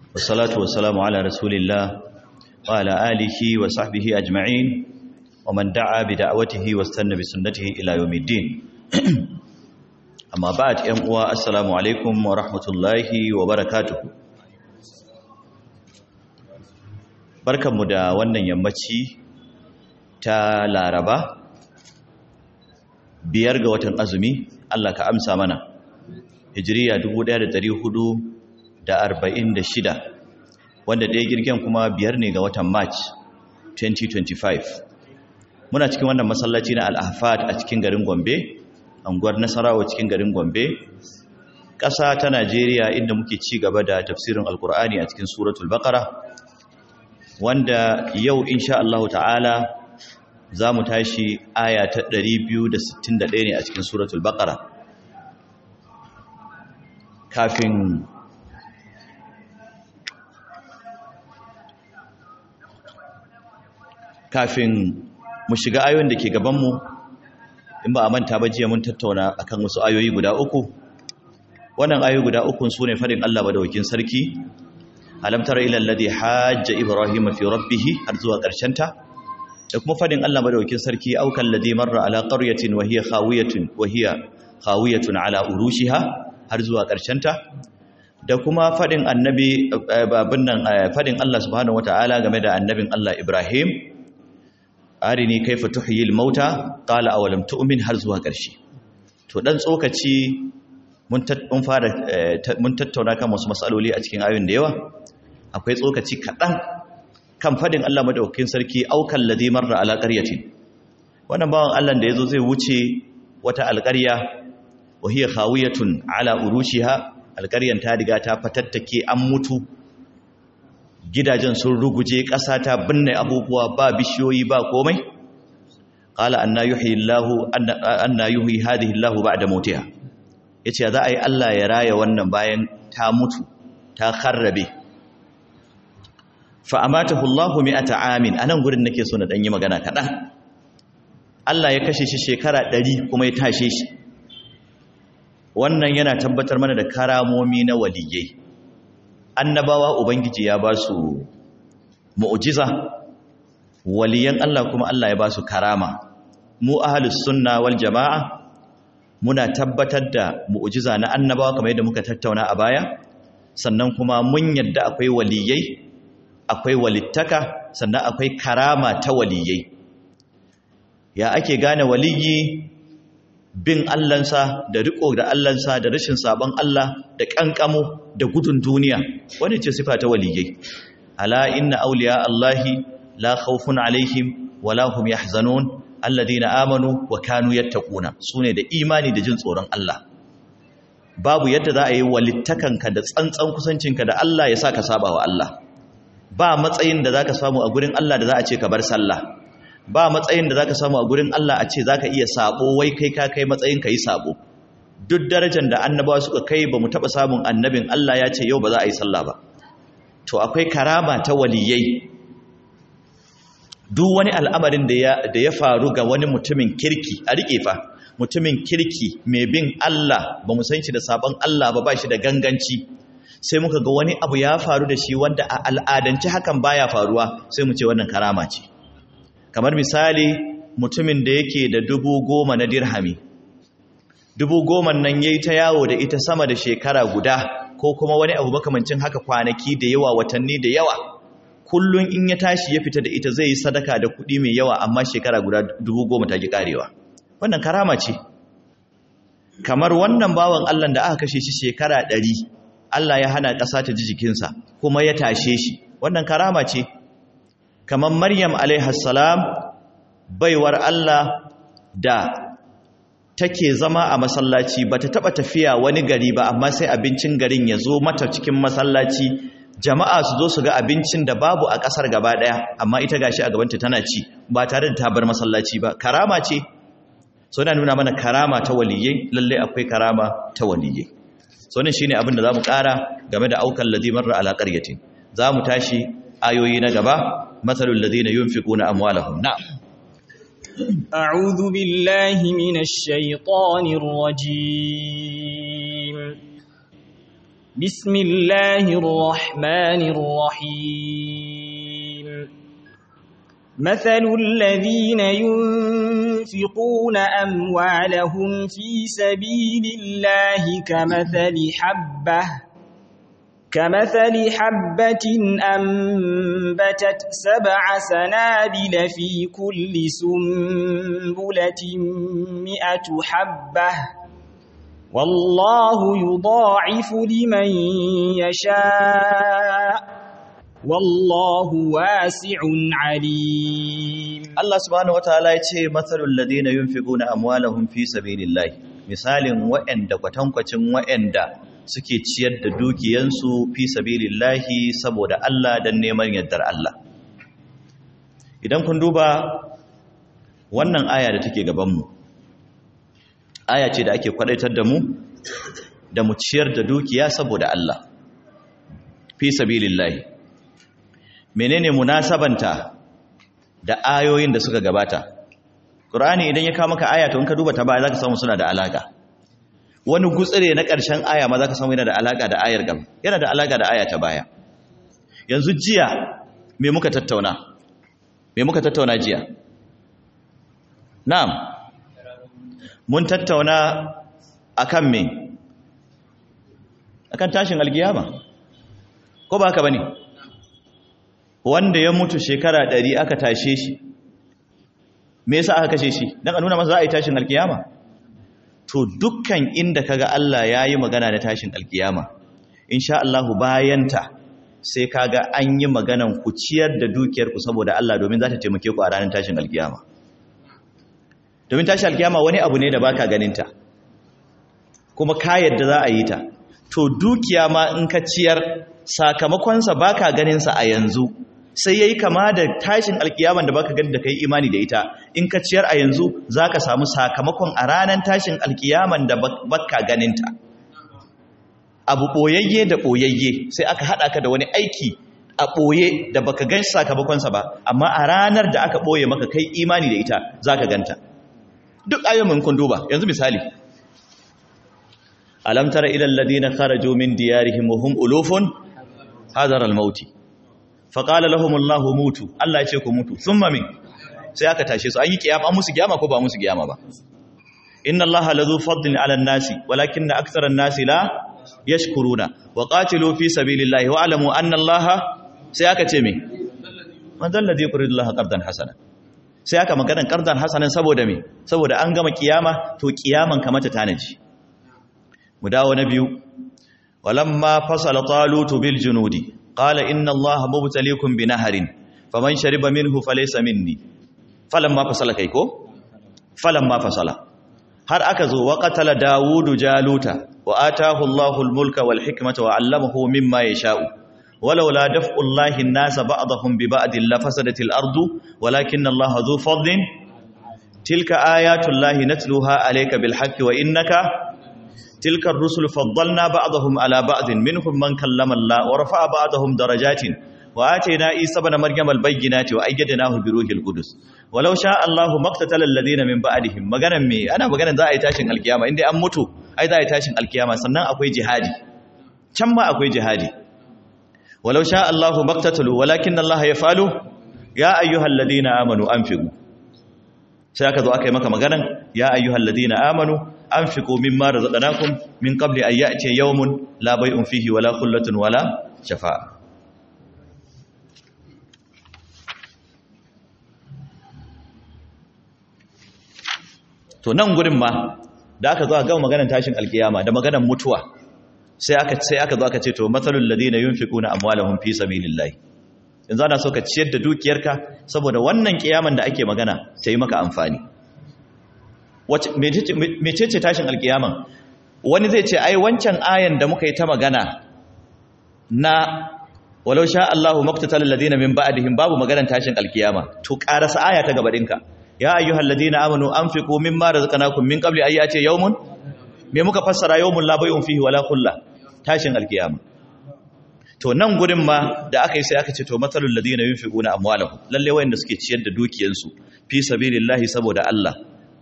والصلاة والسلام على رسول الله وعلى آله وصحبه أجمعين ومن دعا بدعوته واستنى بسنته إلى يوم الدين أما بعد أموا السلام عليكم ورحمة الله وبركاته barkanmu da wannan yammaci ta laraba biyar ga watan azumi Allah ka amsa mana hijiriya 1446 wanda ɗaya girgen kuma biyar ne ga watan march 2025 muna cikin wannan masallaci na al-ahfad a cikin garin gombe anguwar nasarawa cikin garin gombe ƙasa ta najeriya inda muke ci gaba da tafsirin alkur'ani a cikin suratul baqara wanda yau insha Allah ta'ala za mu tashi aya ta 261 ne a cikin suratul baqara kafin kafin mu shiga ayoyin da ke gabanmu in ba a manta ba jiya mun tattauna akan wasu ayoyi guda uku wannan ayoyi guda uku su ne farin Allah badawakin sarki alam tara ila alladhi hajja ibrahim fi rabbih har zuwa karshen ta da kuma fadin Allah madaukakin sarki aukan ladhi marra ala qaryatin wa hiya khawiyatun wa hiya khawiyatun ala urushiha har zuwa karshen ta da kuma fadin annabi babin nan fadin Allah subhanahu wataala game da annabin Allah Ibrahim arini kaifa tuhyil mauta qala awalam tu'min har zuwa karshe to dan tsokaci mun fara mun tattauna kan wasu matsaloli a cikin ayoyin da yawa akwai tsokaci kaɗan kan fadin Allah madaukakin sarki aukan ladhi marra ala qaryatin wannan bawan Allah da yazo zai wuce wata alƙarya wa hiya khawiyatun ala urushiha alƙaryan ta riga ta fatattake an mutu gidajen sun ruguje ƙasa ta binne abubuwa ba bishiyoyi ba komai qala anna yuhyi Allahu anna yuhyi hadhihi Allahu ba'da mautiha yace za a yi Allah ya raya wannan bayan ta mutu ta kharrabe fa amatahu Allahu mi'ata amin anan gurin nake so na dan yi magana kaɗan. Allah ya kashe shi shekara 100 kuma ya tashe shi wannan yana tabbatar mana da karamomi na waliyai annabawa ubangiji ya ba su mu'jiza waliyan Allah kuma Allah ya ba su karama mu ahlus sunna wal jamaa muna tabbatar da mu'jiza na annabawa kamar yadda muka tattauna a baya sannan kuma mun yadda akwai waliyai akwai walittaka sannan akwai karama ta waliyai ya ake gane waliyi bin allansa da riko da allansa da rashin sabon Allah da kankamo da gudun duniya wani ce sifa ta waliyai ala inna awliya allahi la khawfun alaihim wala hum yahzanun alladhina amanu wa kanu yattaquna sune da imani da jin tsoron Allah babu yadda za a yi walittakanka da tsantsan kusancinka da Allah ya sa ka saba wa Allah ba matsayin da zaka samu a gurin Allah da za a ce ka bar sallah ba matsayin da zaka samu a gurin Allah a ce zaka iya sabo wai kai ka kai matsayin ka yi sabo duk darajar da annabawa suka kai bamu taba samun annabin Allah ya ce yau ba za a yi sallah ba to akwai karama ta waliyai duk wani al'amarin da ya da ya faru ga wani mutumin kirki a rike fa mutumin kirki mai bin Allah ba mu san shi da sabon Allah ba ba shi da ganganci sai muka ga wani abu ya faru da shi wanda a al'adance hakan baya faruwa sai mu ce wannan karama ce kamar misali mutumin da yake da dubu goma na dirhami dubu goma nan yayi ta yawo da ita sama da shekara guda ko kuma wani abu makamancin haka kwanaki da yawa watanni da yawa kullum in ya tashi ya fita da ita zai yi sadaka da kuɗi mai yawa amma shekara guda dubu goma ta ki karewa wannan karama ce kamar wannan bawan Allah da aka kashe shi shekara ɗari Allah ya hana ƙasa ta ji jikinsa kuma ya tashe shi wannan karama ce kamar Maryam alaihassalam baiwar Allah da take zama a masallaci bata taba tafiya wani gari ba amma sai abincin garin ya zo mata cikin masallaci jama'a su zo su ga abincin da babu a ƙasar gaba ɗaya amma ita gashi a gabanta tana ci ba tare da ta bar masallaci ba karama ce so na nuna mana karama ta waliyai lalle akwai karama ta waliyai so ne shine abin da zamu ƙara game da aukan ladhi marra ala qaryatin zamu tashi ayoyi na gaba mathalul ladina yunfiquna amwalahum na'am أعوذ بالله من الشيطان الرجيم بسم الله الرحمن الرحيم مثل الذين ينفقون أموالهم في سبيل الله كمثل حبة كمثل حبة أنبتت سبع سنابل في كل سنبلة مئة حبة والله يضاعف لمن يشاء والله واسع عليم Allah subhanahu wataala ya ce matsalul ladina yunfiquna amwalahum fi sabilillah misalin waɗanda kwatankwacin waɗanda suke ciyar da dukiyansu fi sabilillah saboda Allah dan neman yardar Allah idan kun duba wannan aya da take gaban mu aya ce da ake kwadaitar da mu da mu ciyar da dukiya saboda Allah fi sabilillah menene munasabanta da ayoyin da suka gabata Qur'ani idan ya kawo maka aya to in ka duba ta baya zaka samu suna da alaka wani gutsire na ƙarshen aya ma zaka samu yana da alaka da ayar gaba yana da alaka da aya ta baya yanzu jiya me muka tattauna me muka tattauna jiya na'am mun tattauna akan me akan tashin alkiyama ko ba haka bane wanda ya mutu shekara ɗari aka tashe shi me yasa aka kashe shi dan a nuna masa za a yi tashin alkiyama to dukkan inda kaga Allah yayi magana da tashin alkiyama insha Allah bayanta sai kaga an yi maganan ku ciyar da dukiyar ku saboda Allah domin za ta taimake ku a ranar tashin alkiyama domin tashin alkiyama wani abu ne da baka ganin ta kuma ka yadda za a yi ta to dukiya ma in ka ciyar sakamakonsa baka ganin sa a yanzu sai yayi kama da tashin alkiyaman da baka gani da kai imani da ita in ka ciyar a yanzu zaka samu sakamakon a ranar tashin alkiyaman da baka ganin ta abu boyayye da boyayye sai aka hada ka da wani aiki a boye da baka gan sakamakon sa ba amma a ranar da aka boye maka kai imani da ita zaka ganta duk ayoyin kun duba yanzu misali alam tara ila alladhina kharaju min diyarihim wa hum ulufun hadar al-maut fa qala lahum Allah mutu Allah ya ce ku mutu thumma min sai aka tashe su an yi kiyama an musu kiyama ko ba musu kiyama ba inna Allah lazu fadlin ala an-nasi walakinna akthara an-nasi la yashkuruna wa qatilu fi sabilillahi wa alamu anna Allah sai aka ce me man dal ladhi yuridu Allah qardan hasana sai aka maganan qardan hasanan saboda me saboda an gama kiyama to kiyaman kamata tanaji mu dawo na biyu walamma fasala talutu bil junudi qala inna allaha mubtaliikum binaharin faman shariba minhu falaysa minni falamma fasala kai ko falamma fasala har aka zo wa qatala dawudu jaluta wa ataahu allahu almulka wal hikmata wa 'allamahu mimma yasha'u ولولا دفع الله الناس بعضهم ببعض لفسدت الارض ولكن الله ذو فضل تلك ايات الله نتلوها عليك بالحق وانك تلك الرسل فضلنا بعضهم على بعض منهم من كلم الله ورفع بعضهم درجات وآتينا عيسى ابن مريم البينات وأيدناه بروح القدس ولو شاء الله ما اقتتل الذين من بعدهم maganan me ana maganan za a yi tashin alkiyama inda an mutu ai za a yi tashin alkiyama sannan akwai jihadi can ma akwai jihadi walau sha Allah maktatalu walakin Allah yafalu ya ayyuhal ladina amanu anfiqu sai aka zo aka yi maka maganan ya ayyuhal ladina amanu anfiqu mimma razaqnakum min qabli an ya'ti yawmun la bay'un fihi wala khullatun wala shafa'a to nan gurin ma da aka zo a gama maganar tashin alkiyama da maganar mutuwa sai aka sai aka zo aka ce to masalul ladina yunfiquna amwalahum fi sabilillah yanzu ana so ka ciyar da dukiyarka saboda wannan kiyaman da ake magana ta yi maka amfani mecece tashin alkiyaman wani zai ce ai wancan ayan da muka yi ta magana na walau sha Allahu maktatal ladina min ba'dihim babu maganar tashin alkiyama to karasa aya ta gaba dinka ya ayyuhal ladina amanu anfiqu mimma razaqnakum min qabli an ya'ti yawmun me muka fassara yawmun la bay'un fihi wala khullah tashin alkiyama to nan gurin ma da aka yi sai aka ce to matalul ladina yunfiquna amwalahum lalle wayanda suke ciyar da dukiyansu fi sabilillahi saboda Allah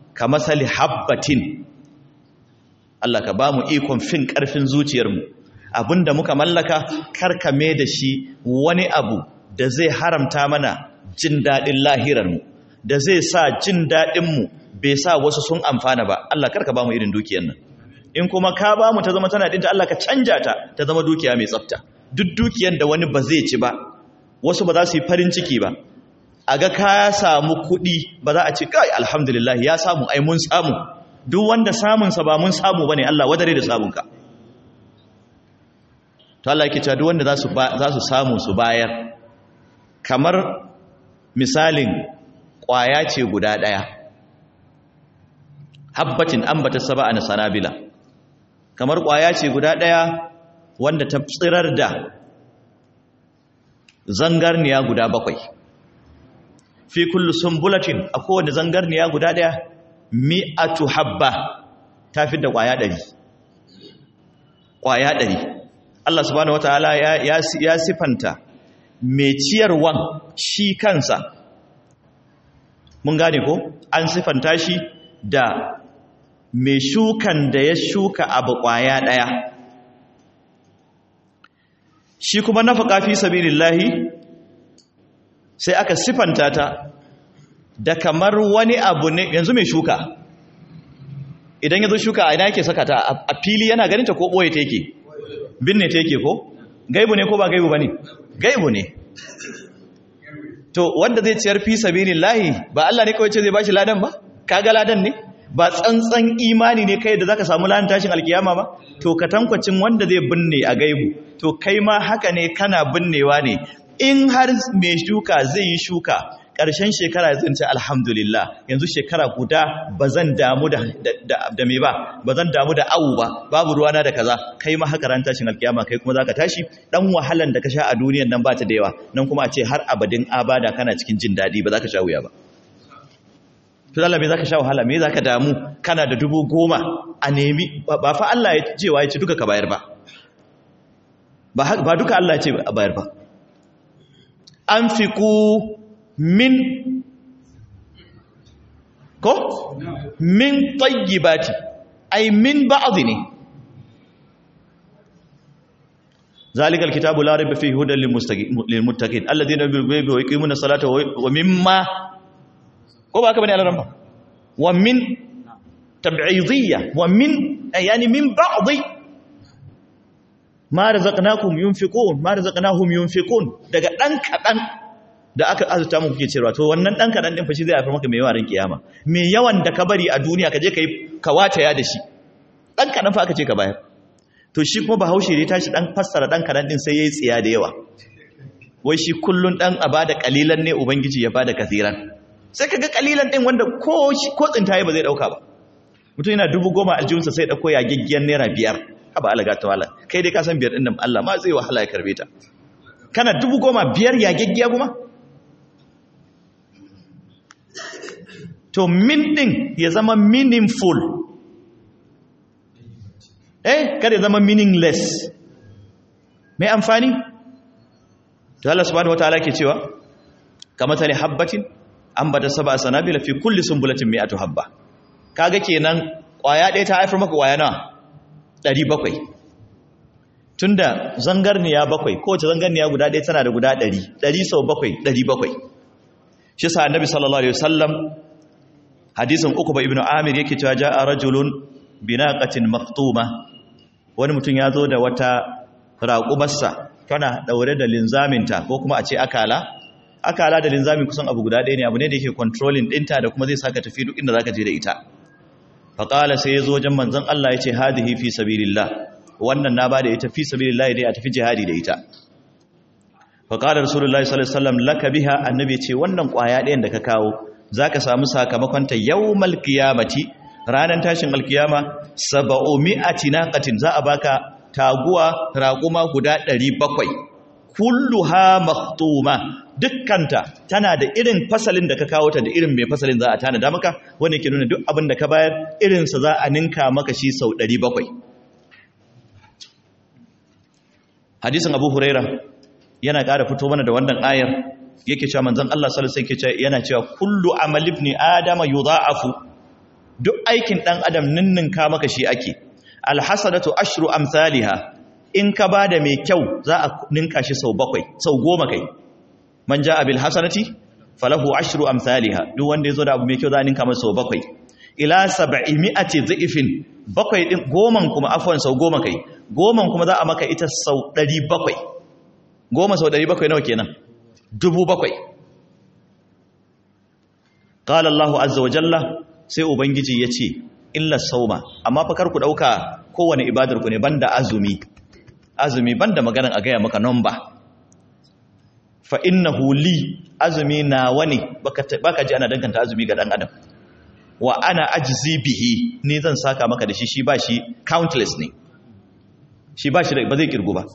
kamasali habbatin Allah ka bamu ikon fin karfin zuciyarmu abinda muka mallaka karkame da shi wani abu da zai haramta mana jin daɗin lahirarmu da zai sa jin daɗinmu bai sa wasu sun amfana ba Allah karka ba mu irin dukiyar nan in kuma ka ba mu ta zama tana ɗinta Allah ka canja ta ta zama dukiya mai tsafta duk dukiyar da wani ba zai ci ba wasu ba za su yi farin ciki ba a ga ka samu kuɗi ba za a ce kai alhamdulillah ya samu ai mun samu duk wanda samunsa ba mun samu ba ne Allah wadare da samunka to Allah yake cewa duk wanda za su samu su bayar kamar misalin ƙwaya ce guda ɗaya habbatin ambata saba na sanabila kamar ƙwaya ce guda ɗaya wanda ta tsirar da zangarniya guda bakwai fi kullu sumbulatin a kowane zangarniya guda ɗaya mi'atu habba ta fi da ƙwaya ɗari ƙwaya ɗari Allah subhanahu wataala ya ya sifanta mai ciyarwan shi kansa mun gane ko an sifanta shi da mai shukan da ya shuka abu kwaya daya shi kuma nafaka fi sabilillahi sai aka sifanta ta da kamar wani abu ne yanzu mai shuka idan yazo shuka a ina yake saka ta a fili yana ganin ta ko boye ta yake binne ta yake ko gaibu ne ko ba gaibu bane gaibu ne to wanda zai ciyar fi sabilillahi ba Allah ne kawai ce zai bashi ladan ba kaga ladan ne ba tsantsan imani ne kai da zaka samu ladan tashin alkiyama ba to ka tankwacin wanda zai binne a gaibu to kai ma haka ne kana binnewa ne in har mai shuka zai yi shuka ƙarshen shekara zan ce alhamdulillah yanzu shekara guda ba zan damu da da me ba ba zan damu da awu ba babu ruwana da kaza kai ma haka ran tashin alkiyama kai kuma zaka tashi dan wahalan da ka sha a duniyan nan ba ta da yawa nan kuma a ce har abadin abada kana cikin jin daɗi ba za ka sha wuya ba to Allah me zaka sha wahala me zaka damu kana da dubu goma a nemi ba fa Allah ya ce wa ya ce duka ka bayar ba ba duka Allah ya ce a bayar ba anfiqu min ko min tayyibati ay min ba'd ne zalika alkitabu la rayba fihi hudan lilmuttaqin alladhina yu'minuna wa yuqimuna salata wa mimma ko ba ka bane alaran ba wa min tab'idiyya wa min yani min ba'd ma razaqnakum yunfiqun ma razaqnahum yunfiqun daga dan kadan da aka azuta muku kuke cewa to wannan dan kadan din fa shi zai haifar maka mai yawan kiyama me yawan da ka bari a duniya ka je kai ka wataya da shi dan kadan fa aka ce ka bayar to shi kuma bahaushe ne tashi dan fassara dan kadan din sai yayi tsiya da yawa wai shi kullun dan a bada kalilan ne ubangiji ya bada kasiran sai kaga kalilan din wanda ko ko tsintaye ba zai dauka ba mutum yana dubu goma aljihunsa sai dauko ya giggiyan naira biyar haba alaga ta wala kai dai ka san biyar din nan Allah ma zai wahala ya karbe ta kana dubu goma biyar ya giggiya kuma to min din ya zama meaningful eh kada ya zama meaningless mai amfani to Allah subhanahu wataala ke cewa kama tani habbatin ambata sab'a sanabila fi kulli sunbulatin mi'atu habba kaga kenan kwaya ɗaya ta haifar maka kwaya nawa 700 tunda zangarniya bakwai kowace zangarniya guda ɗaya tana da guda 100 100 sau bakwai 700 shi sa annabi sallallahu alaihi wasallam hadisin uku ba ibnu amir yake cewa ja'a rajulun binaqatin maqtuma wani mutum ya zo da wata raƙumarsa tana daure da linzaminta ko kuma a ce akala akala da linzamin kusan abu guda ɗaya ne abu ne da yake controlling ɗinta da kuma zai saka tafi duk inda zaka je da ita faƙala sai ya zo wajen manzon Allah ya ce hadihi fi sabilillah wannan na ba da ita fi sabilillah dai a tafi jihadi da ita faƙalar rasulullahi sallallahu alaihi wasallam laka biha annabi ce wannan ƙwaya ɗayan da ka kawo zaka samu sakamakon ta yawmal qiyamati ranar tashin alkiyama saba'u mi'ati naqatin za a baka taguwa raƙuma guda 700 kulluha maktuma dukkanta tana da irin fasalin da ka kawo ta da irin mai fasalin za a tanada maka wanda ke nuna duk abin da ka bayar irinsa za a ninka maka shi sau 700 hadisin abu huraira yana ƙara fito mana da wannan ayar yake cewa manzon Allah sallallahu alaihi wasallam yana cewa kullu amal ibn adama yudha'afu duk aikin dan adam ninninka maka shi ake alhasanatu ashru amsalha in ka ba da mai kyau za a ninka shi sau bakwai sau goma kai man ja abil hasanati falahu ashru amsalha duk wanda yazo da abu mai kyau za a ninka masa sau bakwai ila sab'imi'ati dhifin bakwai din goman kuma afwan sau goma kai goman kuma za a maka ita sau 700 goma sau 700 nawa kenan dubu bakwai qala Allahu azza wa jalla sai ubangiji yace illa sauma amma fa kar ku dauka kowane ibadar ku ne banda azumi azumi banda maganan a gaya maka number fa innahu li azumi nawa ne baka baka ji ana danganta azumi ga dan adam wa ana ajzi bihi ni zan saka maka da shi shi ba shi countless ne shi ba shi ba zai kirgu ba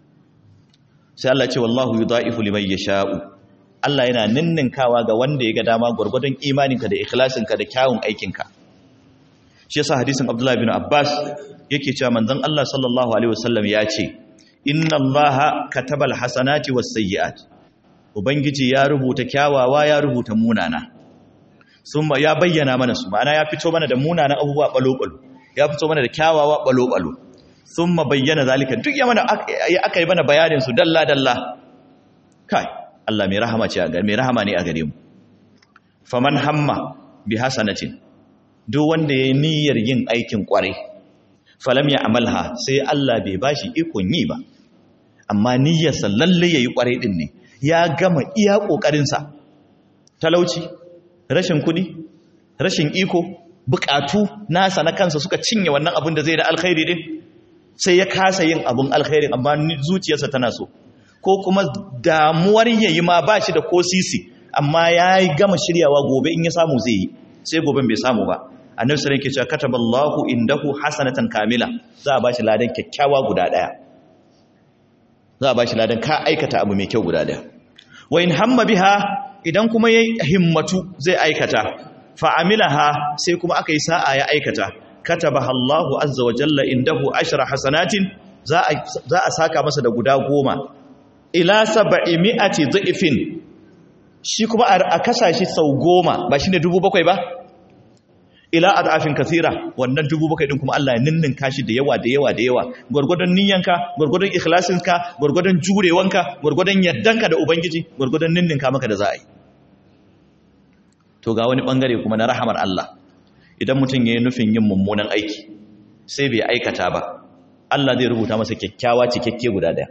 sai Allah ce wallahu yudha'ifu liman yasha'u Allah yana ninninkawa ga wanda ya ga dama gurgurdan imaninka da ikhlasinka da kyawun aikinka shi yasa hadisin Abdullah bin Abbas yake cewa manzon Allah sallallahu alaihi wasallam ya ce inna Allaha katabal hasanati was sayyi'at ubangiji ya rubuta kyawawa ya rubuta munana summa ya bayyana mana su ma'ana ya fito mana da munanan abubuwa balo-balo ya fito mana da kyawawa balo-balo summa bayyana zalika duk ya mana aka yi mana bayanin su dalla dalla kai Allah mai rahama ce a gare mai rahama ne a gare mu faman hamma bi hasanatin duk wanda ya niyyar yin aikin kwarai falam ya amalha sai Allah bai bashi ikon yi ba amma niyyarsa lalle yayi kwarai din ne ya gama iya kokarin sa talauci rashin kudi rashin iko bukatu nasa na kansa suka cinye wannan abin da zai da alkhairi din sai ya kasa yin abin alkhairi amma zuciyarsa tana so ko kuma damuwar yayi ma bashi da ko sisi amma yayi gama shiryawa gobe in ya samu zai yi sai goben bai samu ba annabi sallallahu alaihi wasallam yake cewa kataballahu indahu hasanatan kamila za a bashi ladan kyakkyawa guda daya za a bashi ladan ka aikata abu mai kyau guda daya wa in hamma biha idan kuma yayi himmatu zai aikata fa amilaha sai kuma aka yi sa'a ya aikata katabaha Allahu azza wa jalla indahu ashra hasanatin za a za a saka masa da guda goma ila sab'i mi'ati dhifin shi kuma a kasashe sau goma ba shine dubu bakwai ba ila adafin kasira wannan dubu bakwai din kuma Allah ya ninninka shi da yawa da yawa da yawa gurgurdan niyyanka gurgurdan ikhlasinka gurgurdan jurewanka gurgurdan yaddanka da ubangiji gurgurdan ninninka maka da za'a yi to ga wani bangare kuma na rahamar Allah idan mutum yayin nufin yin mummunan aiki sai bai aikata ba Allah zai rubuta masa kyakkyawa cikakke guda daya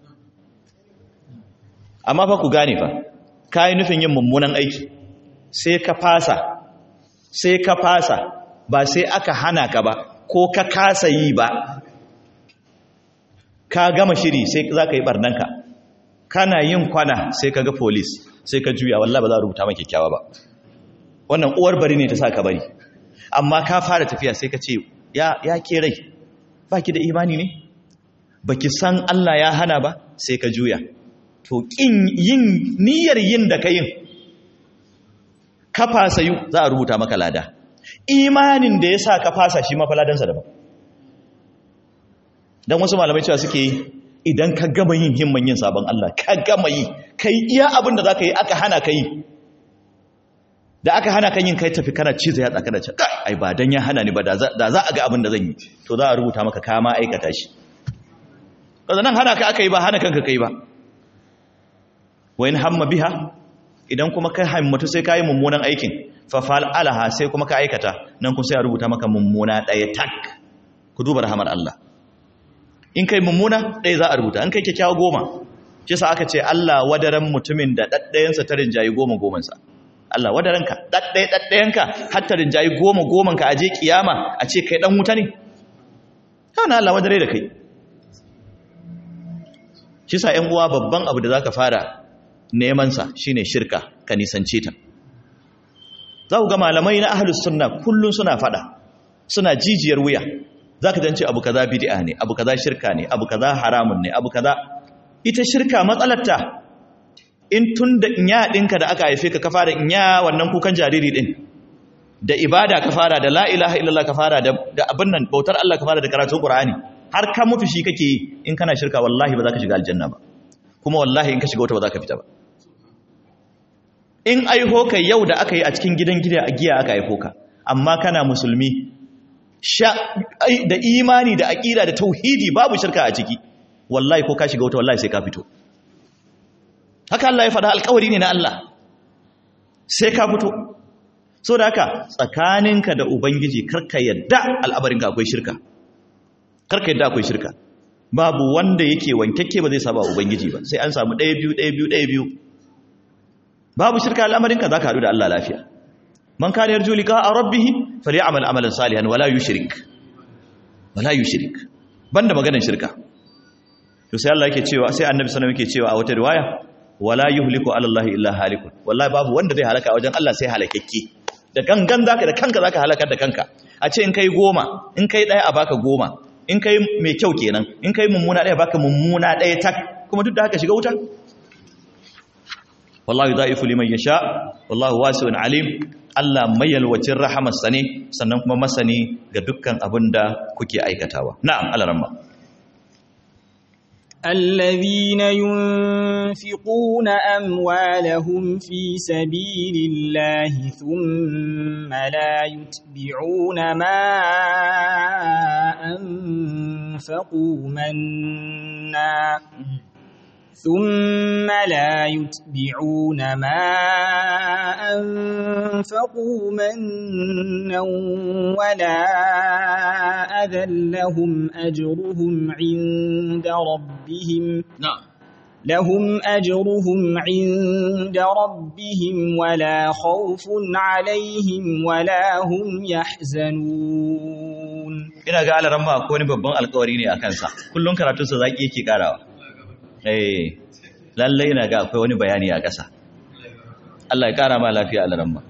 amma fa ku gane fa kai nufin yin mummunan aiki sai ka fasa sai ka fasa ba sai aka hana ka ba ko ka kasa yi ba ka gama shiri sai za ka yi barnanka kana yin kwana sai ka ga polis sai ka juya wallah ba za a rubuta maka kyakkyawa ba wannan uwar bari ne ta sa ka bari amma ka fara tafiya sai ka ce ya, ya ke rai ba ki da imani ne ba ki san Allah ya hana ba sai ka juya to ƙin yin niyyar yin da ka yin ka fasa yi za a rubuta maka lada imanin da ya sa ka fasa shi mafaladansa daban don wasu malamai cewa suke yi idan ka gama yin himman yin sabon Allah ka gama yi ka yi iya abin da za ka yi aka hana ka yi da aka hana kan yin kai tafi kana cizo ya tsaka da ce ai ba dan ya hana ni ba da za a ga abin da zan yi to za a rubuta maka kama aikata shi kaza nan hana ka aka yi ba hana kanka kai ba wa in hamma biha idan kuma ka himmatu sai ka yi mummunan aikin fafal alaha sai kuma ka aikata nan kun sai a rubuta maka mummuna ɗaya tak ku duba rahamar Allah in kai mummuna ɗaya za a rubuta in kai kyakkyawa goma shi sa aka ce Allah wadaran mutumin da ɗaɗɗayansa ta rinjayi goma gomansa Allah wadaranka ɗaɗɗaya ɗaɗɗayanka har ta rinjayi goma gomanka a je kiyama a ce kai ɗan wuta ne kawai Allah wadare da kai shi sa ‘yan uwa babban abu da za ka fara nemansa shi ne shirka ka nisance ta za ku ga malamai na ahalus sunna kullum suna fada suna jijiyar wuya za ka zance abu kaza bid'a ne abu kaza shirka ne abu kaza haramun ne abu kaza ita shirka matsalarta in tun da inya ɗinka da aka haife ka ka fara inya wannan kukan jariri ɗin da ibada ka fara da la ilaha illallah ka fara da abin nan bautar Allah ka fara da karatun Qur'ani har ka mutu shi kake yi in kana shirka wallahi ba za ka shiga aljanna ba kuma wallahi in ka shiga wata ba za ka fita ba in aiho ka yau da aka yi a cikin gidan gida a giya aka aiko ka amma kana musulmi da imani da aƙida da tauhidi babu shirka a ciki wallahi ko ka shiga wuta wallahi sai ka fito haka Allah ya faɗa alƙawari ne na Allah sai ka fito so da haka tsakaninka da ubangiji karka yadda al'abarinka akwai shirka karka yadda akwai shirka babu wanda yake wankakke ba zai saba ubangiji ba sai an samu ɗaya biyu ɗaya biyu ɗaya biyu babu shirka al'amarinka za ka haɗu da Allah lafiya man kana yarju liqa rabbih falyamal amalan salihan wala yushrik wala yushrik banda maganar shirka to sai Allah yake cewa sai annabi sallallahu alaihi wasallam yake cewa a wata riwaya wala yuhliku ala Allah illa halikun wallahi babu wanda zai halaka wajen Allah sai halakakke da gangan zaka da kanka zaka halakar da kanka a ce in kai goma in kai daya a baka goma in kai mai kyau kenan in kai mummuna daya baka mummuna daya tak kuma duk da haka shiga wuta wallahi da'ifu liman yasha wallahu wasi'un alim Allah mai yalwacin rahamarsa ne sannan kuma masani ga dukkan abin da kuke aikatawa na'am alaramma الذين ينفقون أموالهم في سبيل الله ثم لا يتبعون ما أنفقوا منا ثم لا يتبعون ما أنفقوا منا ولا أذى لهم أجرهم عند ربهم na'am لهم أجرهم عند ربهم ولا خوف عليهم ولا هم يحزنون ina ga alaramma ko wani babban alkawari ne a kansa kullum karatunsa zaki yake karawa eh lalle ina ga akwai wani bayani a ƙasa Allah ya kara ma lafiya alaramma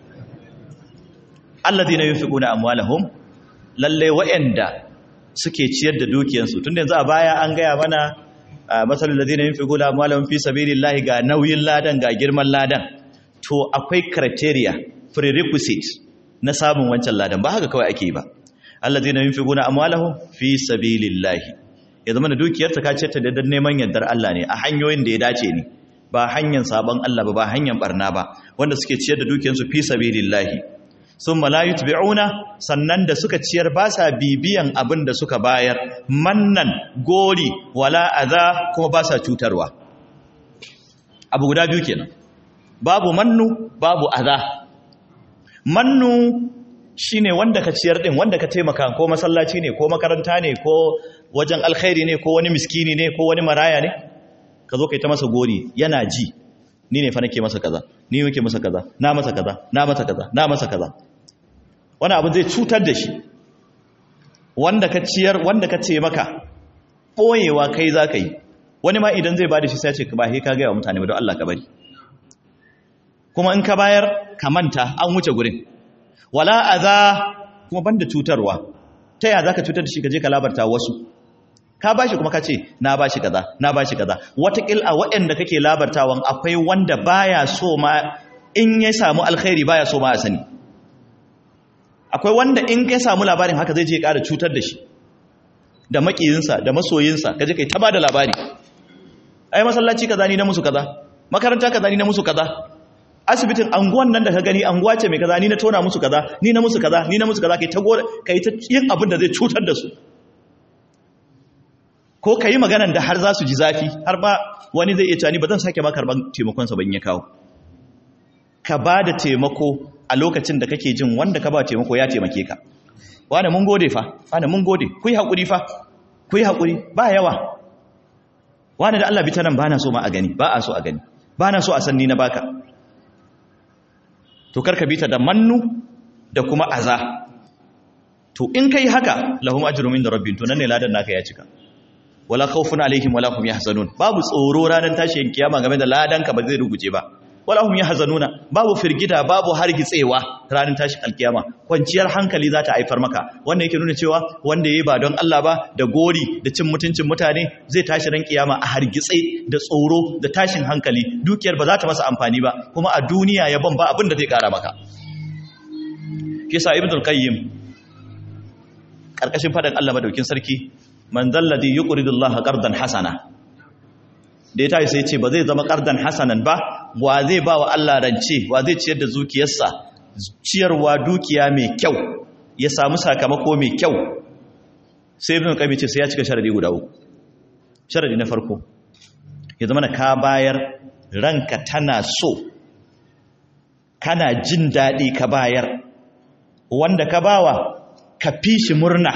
alladhina yunfiquna amwalahum lalle wa'anda suke ciyar da dukiyansu tunda yanzu a baya an gaya mana masalul ladina yunfiquna amwalahum fi sabilillahi ga nauyin ladan ga girman ladan to akwai criteria prerequisite na samun wancan ladan ba haka kawai ake yi ba alladina yunfiquna amwalahum fi sabilillahi ya zama da dukiyarsa ka ce ta da neman yardar Allah ne a hanyoyin da ya dace ne ba hanyar sabon Allah ba ba hanyar barna ba wanda suke ciyar da dukiyarsu fi sabilillahi summa la yutbi'una sannan da suka ciyar ba sa bibiyan abin da suka bayar mannan gori wala adha kuma ba sa cutarwa abu guda biyu kenan babu mannu babu adha mannu shine wanda ka ciyar din wanda ka taimaka ko masallaci ne ko makaranta ne ko wajen alkhairi ne ko wani miskini ne ko wani maraya ne ka zo kai ta masa gori yana ji ni ne fa nake masa kaza ni nake masa kaza na masa kaza na masa kaza na masa kaza wani abu zai cutar da shi wanda ka ciyar wanda ka taimaka boyewa kai za ka yi wani ma idan zai ba da shi sai ce ba he ka gaya wa mutane ba don Allah ka bari kuma in ka bayar ka manta an wuce gurin wala aza kuma banda cutarwa ta yaya zaka cutar da shi ka je ka labarta wasu ka bashi kuma ka ce na bashi kaza na bashi kaza watakil a waɗanda kake labartawan akwai wanda baya so ma in ya samu alkhairi baya so ma a sani akwai wanda in ya samu labarin haka zai je ya ƙara cutar da shi da makiyinsa da masoyinsa kaje kai ta bada labari ai masallaci kaza ni na musu kaza makaranta kaza ni na musu kaza asibitin anguwan nan da ka gani anguwa ce mai kaza ni na tona musu kaza ni na musu kaza ni na musu kaza kai ta gore kai ta yin abin da zai cutar da su ko kai maganan da har za su ji zafi har ba wani zai iya cewa ni ba zan sake ma karban taimakon sa ban ya kawo ka ba da taimako a lokacin da kake jin wanda ka ba taimako ya taimake ka wani mun gode fa wani mun gode ku yi haƙuri fa ku yi haƙuri ba yawa wani da Allah bi ta nan ba na so ma a gani ba a so a gani ba na so a san ni na baka to karka bi ta da mannu da kuma aza to in kai haka lahum ajrun min rabbihim to nan ne ladan naka ya cika wala khawfun alaihim wala hum yahzanun babu tsoro ranar tashin kiyama game da ladan ka ba zai ruguje ba wala hum yahzanuna babu firgida babu hargitsewa ranar tashin alkiyama kwanciyar hankali za ta haifar maka wanda yake nuna cewa wanda yayi ba don Allah ba da gori da cin mutuncin mutane zai tashi ran kiyama a hargitse da tsoro da tashin hankali dukiyar ba za ta masa amfani ba kuma a duniya ya ban ba abin da zai kara maka kisa ibnul qayyim karkashin fadan Allah madaukin sarki man zalladhi yuqridu Allah qardan hasana da ya tashi sai ce ba zai zama qardan hasanan ba wa zai ba wa Allah rance wa zai ciyar da zukiyarsa ciyarwa dukiya mai kyau ya samu sakamako mai kyau sai ibn qayyim ce sai ya cika sharadi guda uku sharadi na farko ya zama ka bayar ranka tana so kana jin daɗi ka bayar wanda ka bawa ka fi shi murna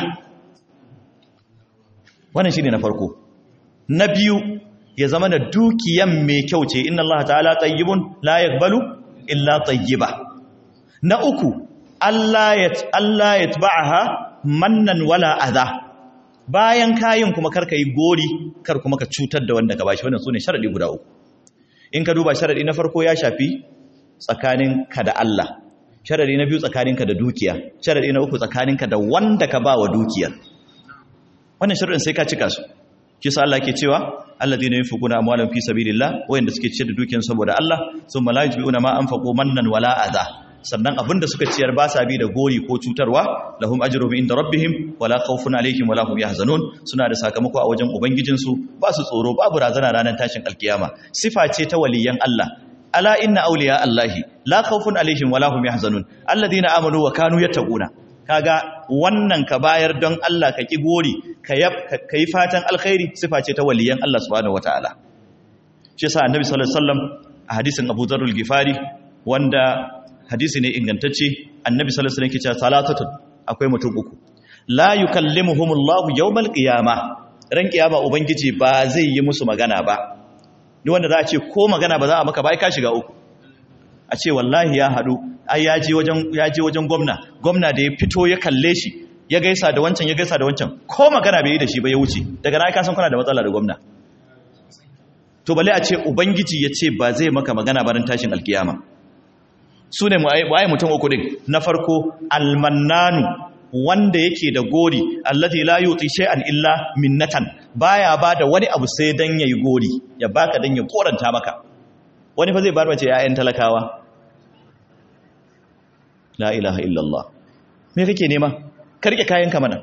wannan shi ne na farko na biyu ya zama da dukiyan mai kyau ce inna Allah ta'ala tayyibun la yaqbalu illa tayyiba na uku Allah ya Allah ya tabaha mannan wala adha bayan kayin kuma karka yi gori kar kuma ka cutar da wanda ka bashi wannan sune sharadi guda uku in ka duba sharadi na farko ya shafi tsakaninka da Allah sharadi na biyu tsakaninka da dukiya sharadi na uku tsakaninka da wanda ka ba wa dukiyar wannan sharadin sai ka cika su kisa Allah ke cewa alladheena yunfiquna amwalahum fi sabilillah wayanda suke ciyar da dukiyar saboda Allah thumma la yutbi'una ma anfaqu mannan wala adha sannan abinda suka ciyar ba sa bi da gori ko cutarwa lahum ajruhum inda rabbihim wala khawfun alaihim wala hum yahzanun suna da sakamako a wajen ubangijinsu ba su tsoro babu razana ranar tashin alkiyama sifa ce ta waliyan Allah ala inna awliya allahi la khawfun alaihim wala hum yahzanun alladhina amanu wa kanu yattaquna kaga wannan ka bayar don Allah ka ki gori ka yi fatan alkhairi sifa ce ta waliyan Allah subhanahu wataala shi yasa annabi sallallahu alaihi wasallam a hadisin Abu Dharr al-Ghifari wanda hadisi ne ingantacce annabi sallallahu alaihi wasallam yake cewa salatatun akwai mutum uku la yukallimuhumullahu yawmal qiyamah ran kiyama ubangiji ba zai yi musu magana ba duk wanda za a ce ko magana ba za a maka ba ai ka shiga uku a ce wallahi ya haɗu ai ya je wajen ya je wajen gwamna gwamna da ya fito ya kalle shi ya gaisa da wancan ya gaisa da wancan ko magana bai yi da shi ba ya wuce daga na ka san kuna da matsala da gwamna to bale a ce ubangiji ya ce ba zai maka magana ba ran tashin alkiyama su ne waye mutum uku din na farko almannanu wanda yake da gori allati la yuti shay'an illa minnatan baya bada wani abu sai dan yayi gori ya baka dan ya koranta maka wani fa zai bar mace yayan talakawa la ilaha illallah me kake nema ka rike kayanka mana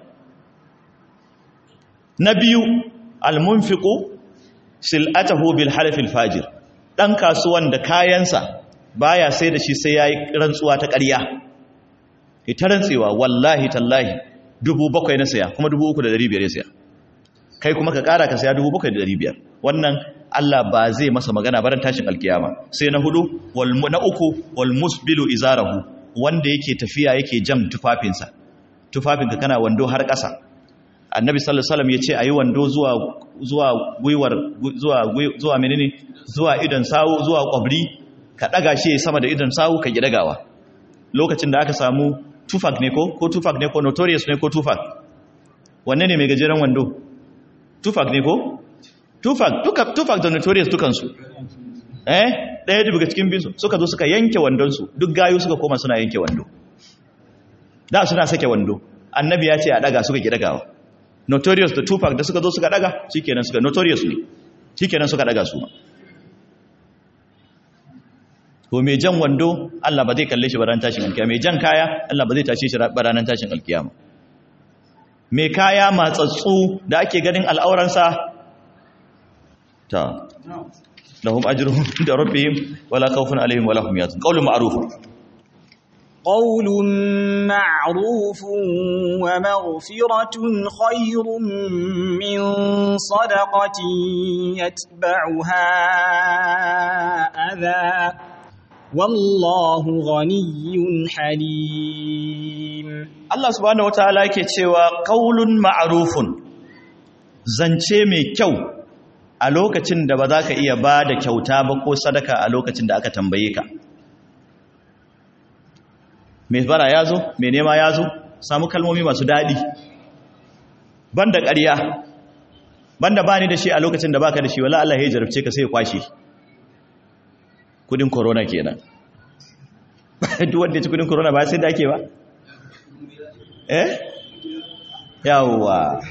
na biyu almunfiqu sil'atahu bil halfil fajir dan kasuwan da kayansa baya sai da shi sai yayi rantsuwa ta ƙarya ita rantsewa wallahi tallahi dubu bakwai na saya kuma dubu uku da dari biyar ya saya kai kuma ka ƙara ka saya dubu bakwai da dari biyar wannan Allah ba zai masa magana baran tashin alkiyama sai na hudu na uku wal musbilu izarahu wanda yake tafiya yake jam tufafinsa tufafinka kana wando har ƙasa annabi sallallahu alaihi wasallam yace ayi wando zuwa zuwa gwiwar zuwa zuwa menene zuwa idan sawu zuwa kwabri ka daga shi sama da idan sawu ka gidagawa lokacin da aka samu tufak ne ko ko tufak ne ko notorious ne ko tufak wanne ne mai gajeren wando tufak ne ko tufak duka tufak da notorious dukansu eh ɗaya daga cikin binsu suka zo suka yanke wandonsu duk gayu suka koma suna yanke wando da suna sake wando annabi ya ce a daga suka ki dagawa notorious da tupac da suka zo suka daga shikenan suka notorious ne shikenan suka daga su to mai jan wando Allah ba zai kalle shi baran tashin alkiyama mai jan kaya Allah ba zai tashe shi baran tashin alkiyama mai kaya matsatsu da ake ganin al'auransa ta lahum ajruhum da rabbihim wala khawfun alaihim wala hum yahzanun qawlun ma'ruf قول معروف ومغفرة خير من صدقة يتبعها أذى والله غني حليم Allah subhanahu wataala yake cewa qaulun ma'rufun zance mai kyau a lokacin da ba za ka iya ba da kyauta ba ko sadaka a lokacin da aka tambaye ka mai bara ya zo mai nema ya zo samu kalmomi masu daɗi banda ƙarya banda ba ni da shi a lokacin da baka da shi wala Allah ya jarabce ka sai ya kwashe kudin corona kenan duk wanda ya ci kudin corona ba sai da ake ba eh yawwa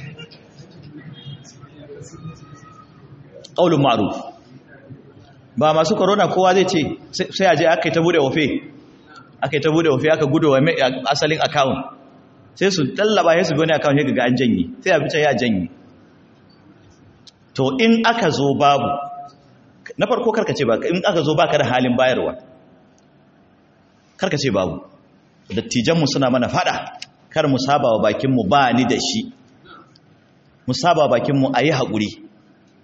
qaulun ma'ruf ba masu corona kowa zai ce sai aje aka yi ta bude ofe aka yi ta bude ofe aka gudu wa asalin account sai su tallaba sai su bi wani account ya ga an janye sai a bi can ya janye to in aka zo babu na farko karka ce ba in aka zo baka da halin bayarwa karka ce babu dattijanmu suna mana fada kar mu saba wa bakinmu ba ni da shi mu saba wa bakinmu a yi haƙuri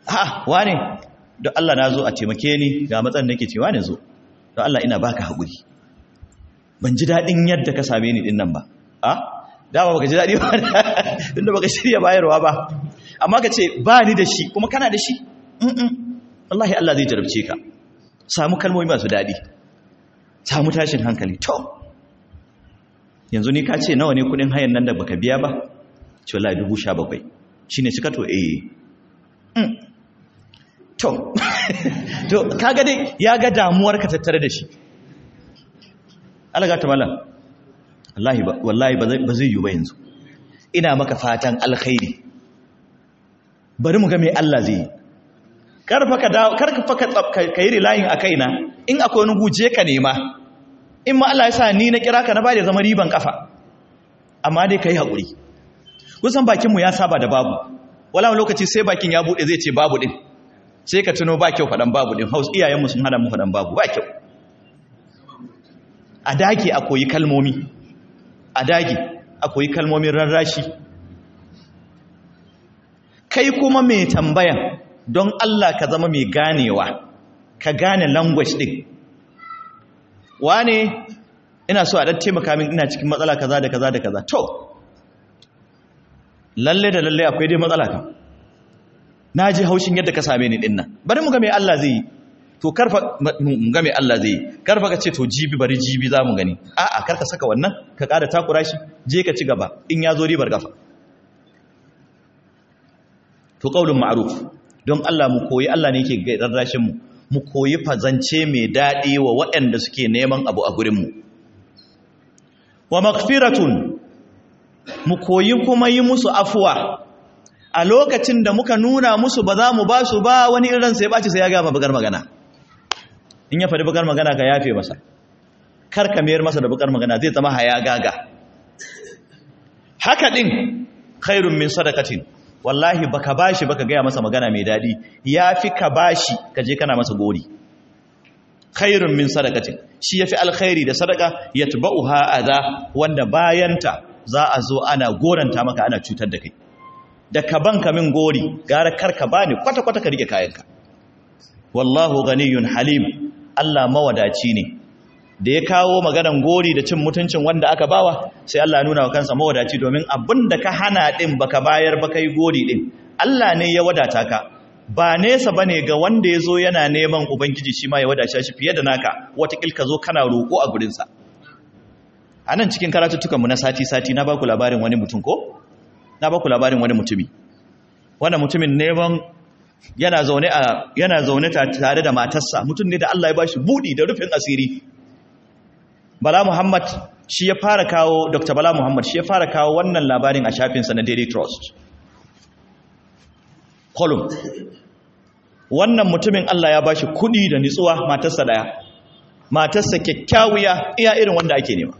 ha wane don Allah na zo a taimake ni ga matsan nake cewa ne zo don Allah ina baka haƙuri ban ji daɗin yadda ka same ni ɗin nan ba a dama baka ji daɗi ba tunda baka shirya bayarwa ba amma ka ce ba ni da shi kuma kana da shi wallahi Allah zai jarabce ka samu kalmomi masu daɗi samu tashin hankali to yanzu ni ka ce nawa ne kuɗin hayan nan da baka biya ba ce wallahi dubu sha bakwai shi ne cika to eh to to kaga dai ya ga damuwar ka tattare da shi alaga ta malam wallahi ba wallahi ba zai yi ba yanzu ina maka fatan alkhairi bari mu ga me Allah zai yi karfa ka dawo karfa ka yi relying a kaina in akwai wani guje ka nema in ma Allah ya sa ni na kira ka na ba da zama riban kafa amma dai kai hakuri kusan bakin mu ya saba da babu wala lokaci sai bakin ya bude zai ce babu din sai ka tuno ba kyau fadan babu din haus iyayen mu sun hada mu fadan babu ba kyau a dage a koyi kalmomi a dage a koyi kalmomin rarrashi kai kuma mai tambayan don Allah ka zama mai ganewa ka gane language din wane ina so a dan taimaka min ina cikin matsala kaza da kaza da kaza to lalle da lalle akwai dai matsala kan na ji haushin yadda ka same ni dinnan bari mu ga me Allah zai yi to karfa mu ga me Allah zai yi karfa ka ce to jibi bari jibi za mu gani a'a karka saka wannan ka kada takura shi je ka ci gaba in ya zo ribar gafa to qaulun ma'ruf don Allah mu koyi Allah ne yake rarrashin mu mu koyi fazance mai dadi wa waɗanda suke neman abu a gurin mu wa maghfiratun mu koyi kuma yi musu afuwa a lokacin da muka nuna musu ba za mu ba su ba wani irin sai ɓaci sai ya gama bakar magana in ya faɗi bakar magana ka yafe masa kar ka mayar masa da bakar magana zai zama haya gaga haka ɗin khairun min sadakatin wallahi baka bashi baka gaya masa magana mai daɗi ya fi ka bashi ka je kana masa gori khairun min sadakatin shi ya fi alkhairi da sadaka ya tuba'uha adha wanda bayanta za a zo ana goranta maka ana cutar da kai da ka banka min gori gara karka bani kwata-kwata ka rike kayanka wallahu ganiyun halim Allah mawadaci ne da ya kawo maganan gori da cin mutuncin wanda aka bawa sai Allah nuna wa kansa mawadaci domin abin da ka hana din baka bayar baka yi gori din Allah ne ya wadata ka ba nesa bane ga wanda ya zo yana neman ubangiji shi ma ya wadace shi fiye da naka watakil ka zo kana roƙo a gurinsa a nan cikin karatuttukanmu na sati-sati na baku labarin wani mutum ko? na baku labarin wani mutumi wanda mutumin neman yana zaune a yana zaune tare da matarsa mutum ne da Allah ya bashi budi da rufin asiri Bala Muhammad shi ya fara kawo Dr. Bala Muhammad shi ya fara kawo wannan labarin a shafinsa na Daily Trust column wannan mutumin Allah ya bashi kudi da nitsuwa matarsa daya matarsa kyakkyawiya iya irin wanda ake nema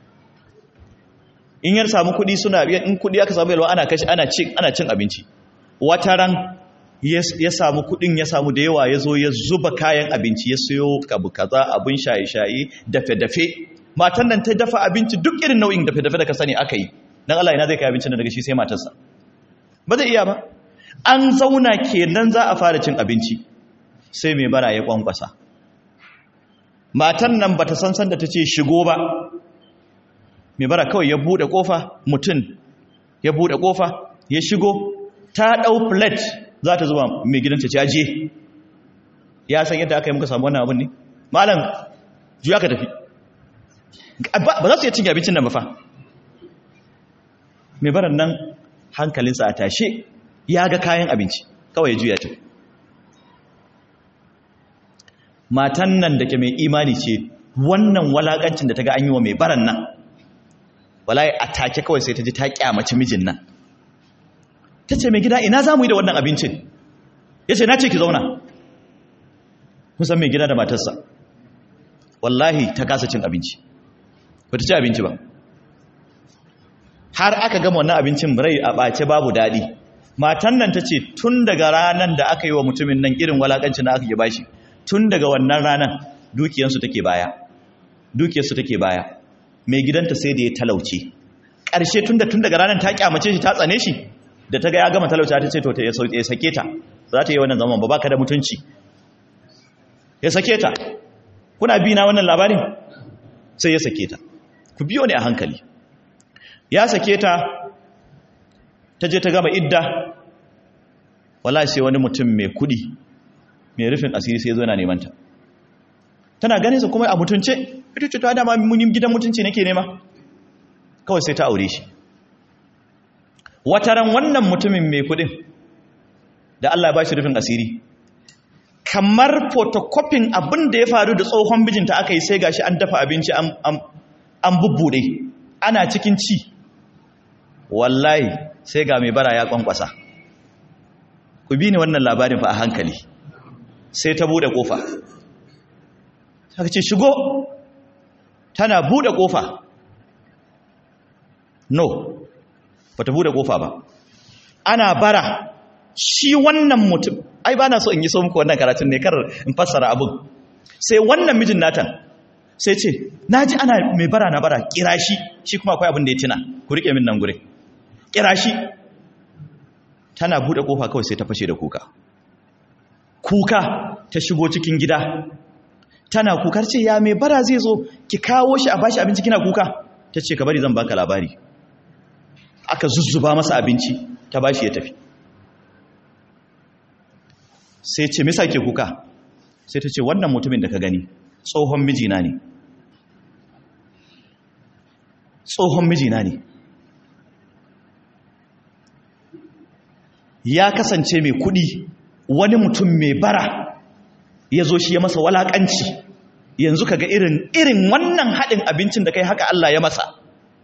in yar samu kudi suna in kudi aka samu yalwa ana kashi ana cin ana cin abinci wataran ya samu kudin ya samu da yawa ya zo ya zuba kayan abinci ya sayo kabu kaza abin shaye-shaye dafe-dafe matan nan ta dafa abinci duk irin nau'in dafe-dafe da ka sani aka yi dan Allah ina zai kai abincin daga shi sai matarsa ba zai iya ba an zauna kenan za a fara cin abinci sai mai bara ya kwankwasa matan nan bata san san da tace shigo ba mai bara kawai ya bude kofa mutum ya bude kofa ya shigo ta dau plate za ta zuba mai gidanta ce aje ya san yadda aka yi muka samu wannan abin ne malam juya ka tafi ba za su yi cin abincin nan ba fa mai baran nan hankalinsa a tashe ya ga kayan abinci kawai ya juya ta matan nan da ke mai imani ce wannan walakancin da ta ga an yi wa mai baran nan walaye a take kawai sai ta ji ta kyamaci mijin nan ta ce mai gida ina za mu yi da wannan abincin ya ce na ce ki zauna kusan mai gida da matarsa wallahi ta kasa cin abinci ba ta ci abinci ba har aka gama wannan abincin rai a ɓace babu daɗi matan nan ta ce tun daga ranar da aka yi wa mutumin nan irin walakancin da aka yi bashi tun daga wannan ranar dukiyarsu take baya dukiyarsu take baya mai gidanta sai da ya talauce ƙarshe tun da tun daga ranar ta kyamace shi ta tsane shi da ta ga ya gama talauce ta ce to ya sake ta za ta yi wannan zaman ba baka da mutunci ya sake ta kuna bi na wannan labarin sai ya sake ta ku biyo ne a hankali ya sake ta ta je ta gama idda wallahi sai wani mutum mai kudi mai rufin asiri sai zo yana neman ta tana ganin sa kuma a mutunce ita ce ta dama munin gidan mutunci nake nema kawai sai ta aure shi wataran wannan mutumin mai kudin da Allah ya bashi rufin asiri kamar photocopying abin da ya faru da tsohon bijinta aka yi sai gashi an dafa abinci an bubbude ana cikin ci wallahi sai ga mai bara ya kwankwasa ku bi ni wannan labarin fa a hankali sai ta bude kofa ta ce shigo tana bude kofa no bata bude kofa ba ana bara shi wannan mutum ai ba na so in yi so muku wannan karatun ne kar in fassara abin sai wannan mijin natan sai ce na ji ana mai bara na bara kira shi shi kuma akwai abin da ya tina ku riƙe min nan gure kira shi tana buɗe ƙofa kawai sai ta fashe da kuka kuka ta shigo cikin gida tana kukar ce ya mai bara zai zo ki kawo shi a bashi abinci kina kuka ta ce ka bari zan baka labari aka zuzzuba masa abinci ta bashi ya tafi sai ce misa ke kuka sai ta ce wannan mutumin da ka gani tsohon mijina ne tsohon mijina ne ya kasance mai kudi wani mutum mai bara ya zo shi ya masa walakanci yanzu kaga irin irin wannan haɗin abincin da kai haka Allah ya masa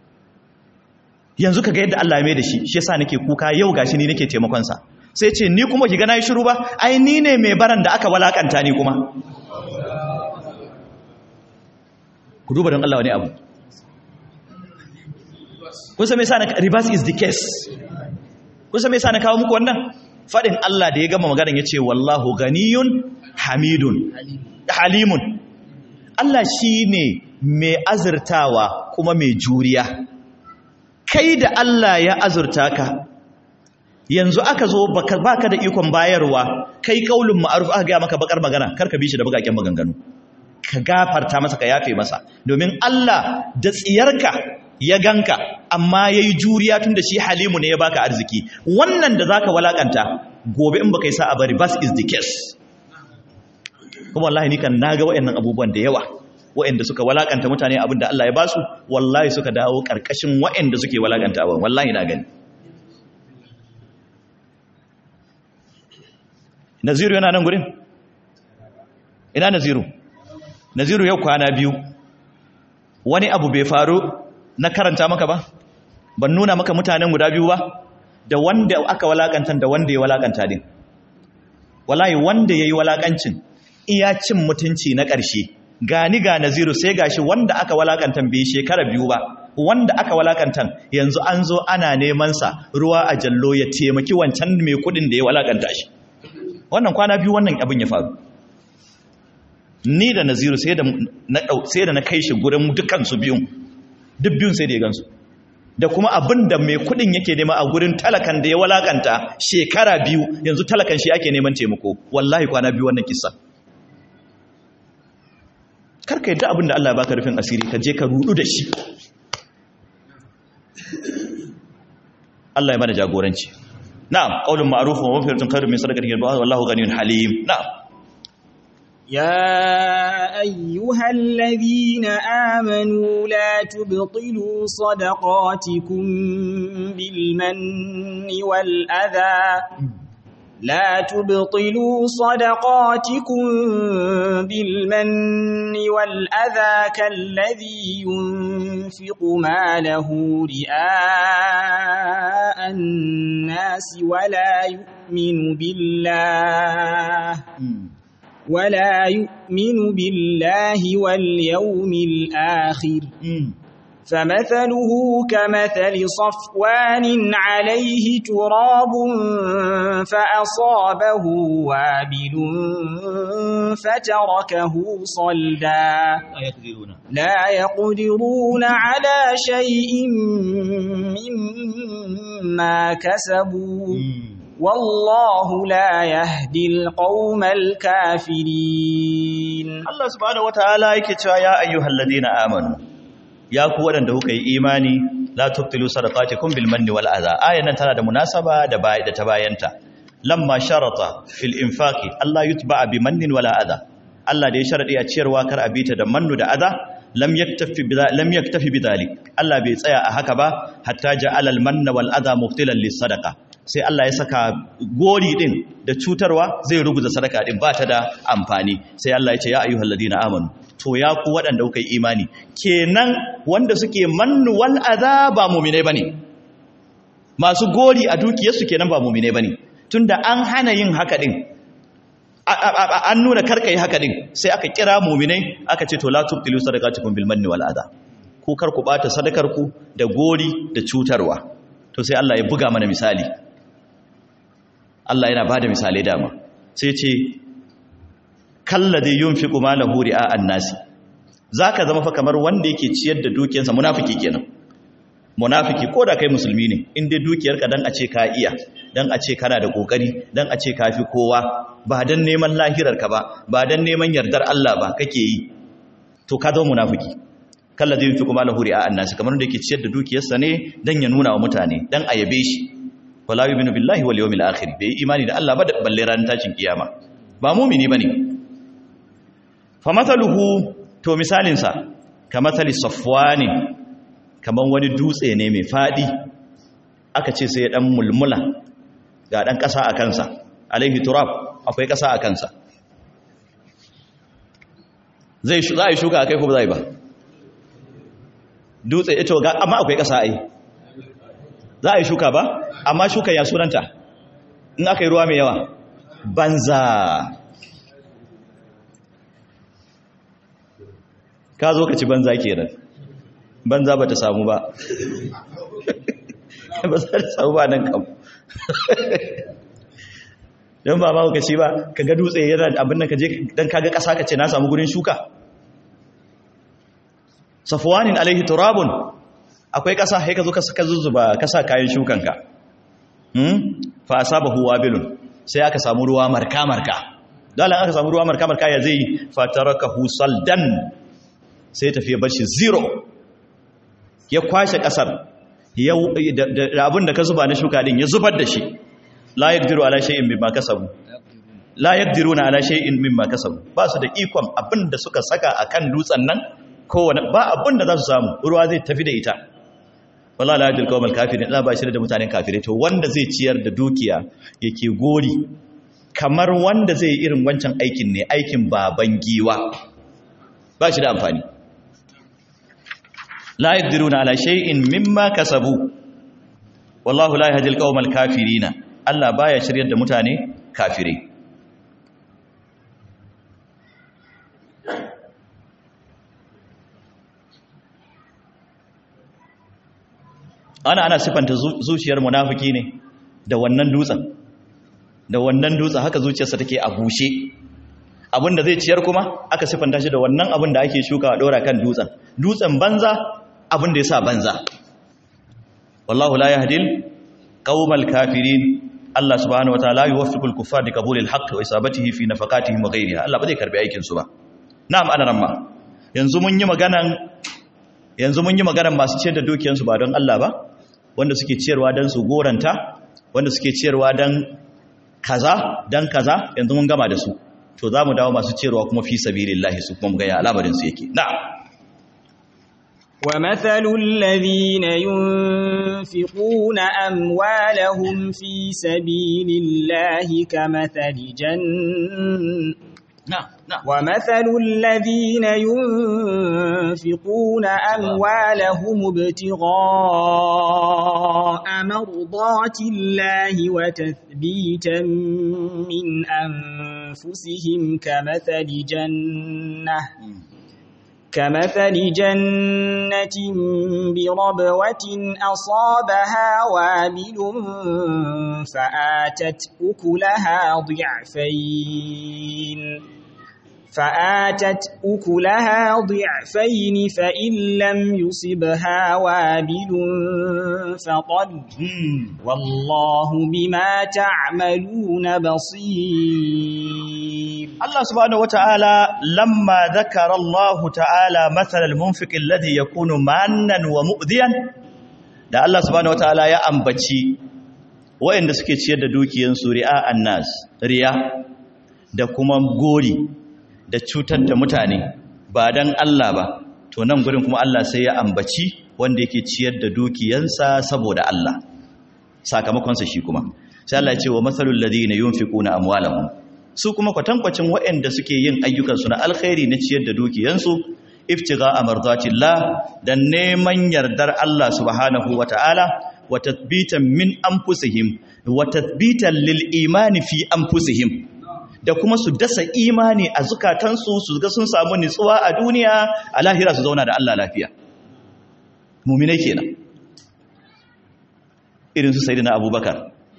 yanzu kaga yadda Allah ya mai da shi shi yasa nake kuka yau gashi ni nake taimakon sa sai ce ni kuma ki ga nayi shiru ba ai ni ne mai baran da aka walakanta ni kuma ku duba don Allah wani abu kun san me yasa na reverse is the case kun san me yasa na kawo muku wannan fadin Allah da ya gama maganar yace wallahu ganiyun hamidun halimun Allah shine mai azurtawa kuma mai juriya kai da Allah ya azurta ka yanzu aka zo baka baka da ikon bayarwa kai kaulin ma'ruf aka ga maka bakar magana karka bi shi da bakaken maganganu ka gafarta masa ka yafe masa domin Allah da tsiyarka ya ganka amma yayi juriya tun da shi halimu ne ya baka arziki wannan da zaka walakanta gobe in baka yi sa'a bari bas is the case kuma wallahi ni kan naga wayannan abubuwan da yawa wayanda suka walakanta mutane abinda Allah ya basu wallahi suka dawo karkashin wayanda suke walakanta abin wallahi na gani Naziru yana nan gurin ina Naziru Naziru yau kwana biyu wani abu bai faru na karanta maka ba ban nuna maka mutanen guda biyu ba da wanda aka walakanta da wanda ya walakanta din wallahi wanda yayi walakancin iya cin mutunci na ƙarshe gani ga Naziru sai gashi wanda aka walakanta bai shekara biyu ba wanda aka walakanta yanzu an zo ana neman sa ruwa a jallo ya taimaki wancan mai kudin da ya walakanta shi wannan kwana biyu wannan abin ya faru ni da naziru sai da na sai da na kai shi gurin dukkan su biyun duk biyun sai da ya gansu da kuma abin da mai kudin yake nema a gurin talakan da ya walakanta shekara biyu yanzu talakan shi ake neman taimako wallahi kwana biyu wannan kissa karka yadda abin da Allah ya baka rufin asiri ka je ka rudu da shi Allah ya mana jagoranci na'am qaulun ma'rufun wa maghfiratun khairun min sadaqatin yatba'uha wallahu ghaniyyun halim na'am يا أيها الذين آمنوا لا تبطلوا صدقاتكم بالمن والأذى لا تبطلوا صدقاتكم بالمن والأذى كالذي ينفق ماله رئاء الناس ولا يؤمن بالله ولا يؤمن بالله واليوم الآخر فمثله كمثل صفوان عليه تراب فأصابه وابل فتركه صلدا لا يقدرون على شيء مما كسبوا والله لا يهدي القوم الكافرين Allah subhanahu wataala yake cewa ya ayyuhal ladina amanu ya ku wadanda kuka yi imani la tubtilu sadaqatikum bil manni wal adha ayan nan tana da munasaba da bai da ta bayanta lamma sharata fil infaqi Allah yutba bi mannin wala adha Allah da ya sharadi a ciyarwa kar a bita da mannu da adha lam yaktafi bi lam yaktafi bidhalik Allah bai tsaya a haka ba hatta ja'ala al manna wal adha muftilan lis sadaqa sai Allah ya saka gori din da cutarwa zai ruguza sadaka din ba ta da amfani sai Allah ya ce ya ayyuhal ladina amanu to ya ku waɗanda kuka yi imani kenan wanda suke mannu wal azaba mu'mine bane masu gori a dukiyarsu kenan ba mu'mine bane tunda an hana yin haka din an nuna karka yi haka din sai aka kira mu'minai aka ce to la tubtilu sadaqatukum bil manni wal adha ku kar ku bata sadakar ku da gori da cutarwa to sai Allah ya buga mana misali Allah yana bada misalai dama sai ce kalladhi yunfiqu malahu ri'a an-nasi zaka zama fa kamar wanda yake ciyar da dukiyarsa munafiki kenan munafiki ko da kai musulmi ne in dai dukiyarka dan a ce ka iya dan a ce kana da kokari dan a ce kafi kowa ba dan neman lahirarka ba ba dan neman yardar Allah ba kake yi to ka zama munafiki kalladhi yunfiqu malahu ri'a an-nasi kamar wanda yake ciyar da dukiyarsa ne dan ya nuna wa mutane dan a yabe shi wala yu'minu billahi wal yawmil akhir bai imani da Allah ba da balle ran tashin kiyama ba mu'mini bane fa mathaluhu to misalin sa kamathali safwani kaman wani dutse ne mai fadi aka ce sai dan mulmula ga dan kasa a kansa alaihi turab akwai kasa a kansa zai za a yi shuka akai ko ba zai ba dutse ito ga amma akwai kasa ai za a yi shuka ba amma shuka ya sunanta in aka yi ruwa mai yawa banza ka zo ka ci banza kenan banza ba ta samu ba ba za ta samu ba nan kam don ba ma ka ci ba ka ga dutse yana abin nan ka je don ka ga ƙasa ka ce na samu gurin shuka safuwanin alaihi turabun akwai ƙasa sai ka zo ka zuzzuba ka sa kayan shukanka fa asabahu wabilun sai aka samu ruwa marka marka dalan aka samu ruwa marka marka ya zai fatarakahu saldan sai tafiya bashi zero ya kwashe ƙasar da abin da ka zuba na shuka din ya zubar da shi la yaqdiru ala shay'in mimma kasabu la yaqdiruna ala shay'in mimma kasabu ba su da ikon abin da suka saka akan dutsen nan kowane ba abin da za su samu ruwa zai tafi da ita wala la yadil qawmal kafirin ina ba shi da mutanen kafirai to wanda zai ciyar da dukiya yake gori kamar wanda zai irin wancan aikin ne aikin baban giwa ba shi da amfani la yadiruna ala shay'in mimma kasabu wallahu la yahdil qawmal kafirin Allah baya shiryar da mutane kafirai ana ana sifanta zuciyar munafiki ne da wannan dutsen da wannan dutsen haka zuciyarsa take a bushe abinda zai ciyar kuma aka sifanta shi da wannan abin da ake shuka a dora kan dutsen dutsen banza abin da yasa banza wallahu la yahdil qaumal kafirin Allah subhanahu wataala yuwaffiqul kuffar bi qabulil haqq wa isabatihi fi nafaqatihim wa ghayriha Allah ba zai karbi aikin su ba na'am ana ramma yanzu mun yi maganan yanzu mun yi maganan masu ciyar da dukiyansu ba don Allah ba wanda suke ciyarwa don su goranta wanda suke ciyarwa don kaza don kaza yanzu mun gama da su to za mu dawo masu ciyarwa kuma fi sabilillahi su kuma gaya al'amarin su yake na'am ومثل الذين ينفقون أموالهم في سبيل الله كمثل جن na'am na'am ومثل الذين ينفقون أموالهم ابتغاء مرضات الله وتثبيتا من أنفسهم كمثل جنة كمثل جنة بربوة أصابها وابل فآتت أكلها ضعفين فآتت أكلها ضعفين فإن لم يصبها وابل فطل والله بما تعملون بصير الله سبحانه وتعالى لما ذكر الله تعالى مثل المنفق الذي يكون مانا ومؤذيا da Allah subhanahu wataala ya ambaci waɗanda suke ciyar da dukiyansu ri'a annas riya da kuma gori da cutar da mutane ba dan Allah ba to nan gurin kuma Allah sai ya ambaci wanda yake ciyar da dukiyansa saboda Allah sakamakonsa shi kuma sai Allah ya ce wa masalul ladina yunfiquna amwalahum su kuma kwatankwacin waɗanda suke yin ayyukansu na alkhairi na ciyar da dukiyansu iftiga amardatillah dan neman yardar Allah subhanahu wata'ala wa tathbitan min anfusihim wa tathbitan lil imani fi anfusihim da kuma su dasa imani a zukatansu su ga sun samu nutsuwa a duniya a lahira su zauna da Allah lafiya mu'minai kenan irin su sayyidina abubakar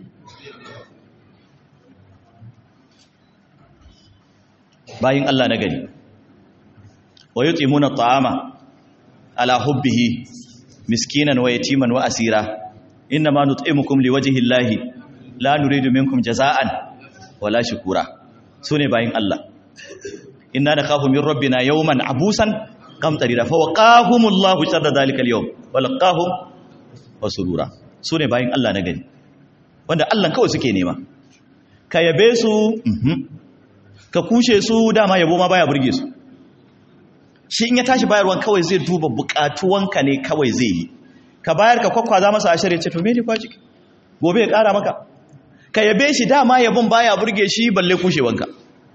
bayin Allah na gari wa yutimuna at'ama ala hubbihi miskinan wa yatiman wa asira inma nut'imukum liwajhi llahi la nuridu minkum jaza'an wala shukura sune bayin Allah inna nakhafu min rabbina yawman abusan qamtarira fa waqahumullahu sharra dhalika al-yawm wa laqahum wa surura sune bayin Allah na gari wanda Allah kawai suke nema ka yabe su ka kushe su dama yabo ma baya burge su shi in ya tashi bayarwan kawai zai duba bukatuwanka ne kawai zai yi ka bayar ka kwakwaza masa ashir ya ce to me ne kwaji gobe ya kara maka ka yabe shi dama yabon baya burge shi balle kushewanka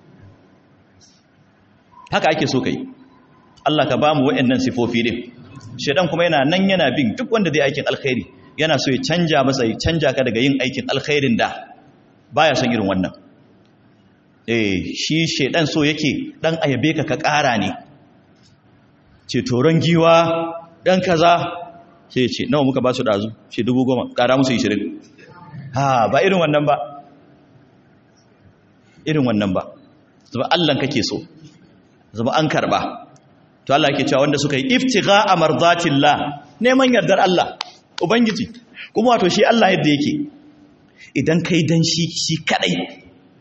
haka ake so kai Allah ka bamu waɗannan sifofi din shedan kuma yana nan yana bin duk wanda zai aikin alkhairi yana so ya canja masa ya canja ka daga yin aikin alkhairin da baya son irin wannan eh shi shedan so yake dan ayabe ka ka ƙara ne ce toron giwa dan kaza sai ce nawa muka ba su dazu ce dubu goma ƙara musu 20 ha ba irin wannan ba irin wannan ba zama Allah kake so zama an karba to Allah yake cewa wanda suka yi iftigha amardatillah neman yardar Allah ubangiji kuma wato shi Allah yadda yake idan kai dan shi shi kadai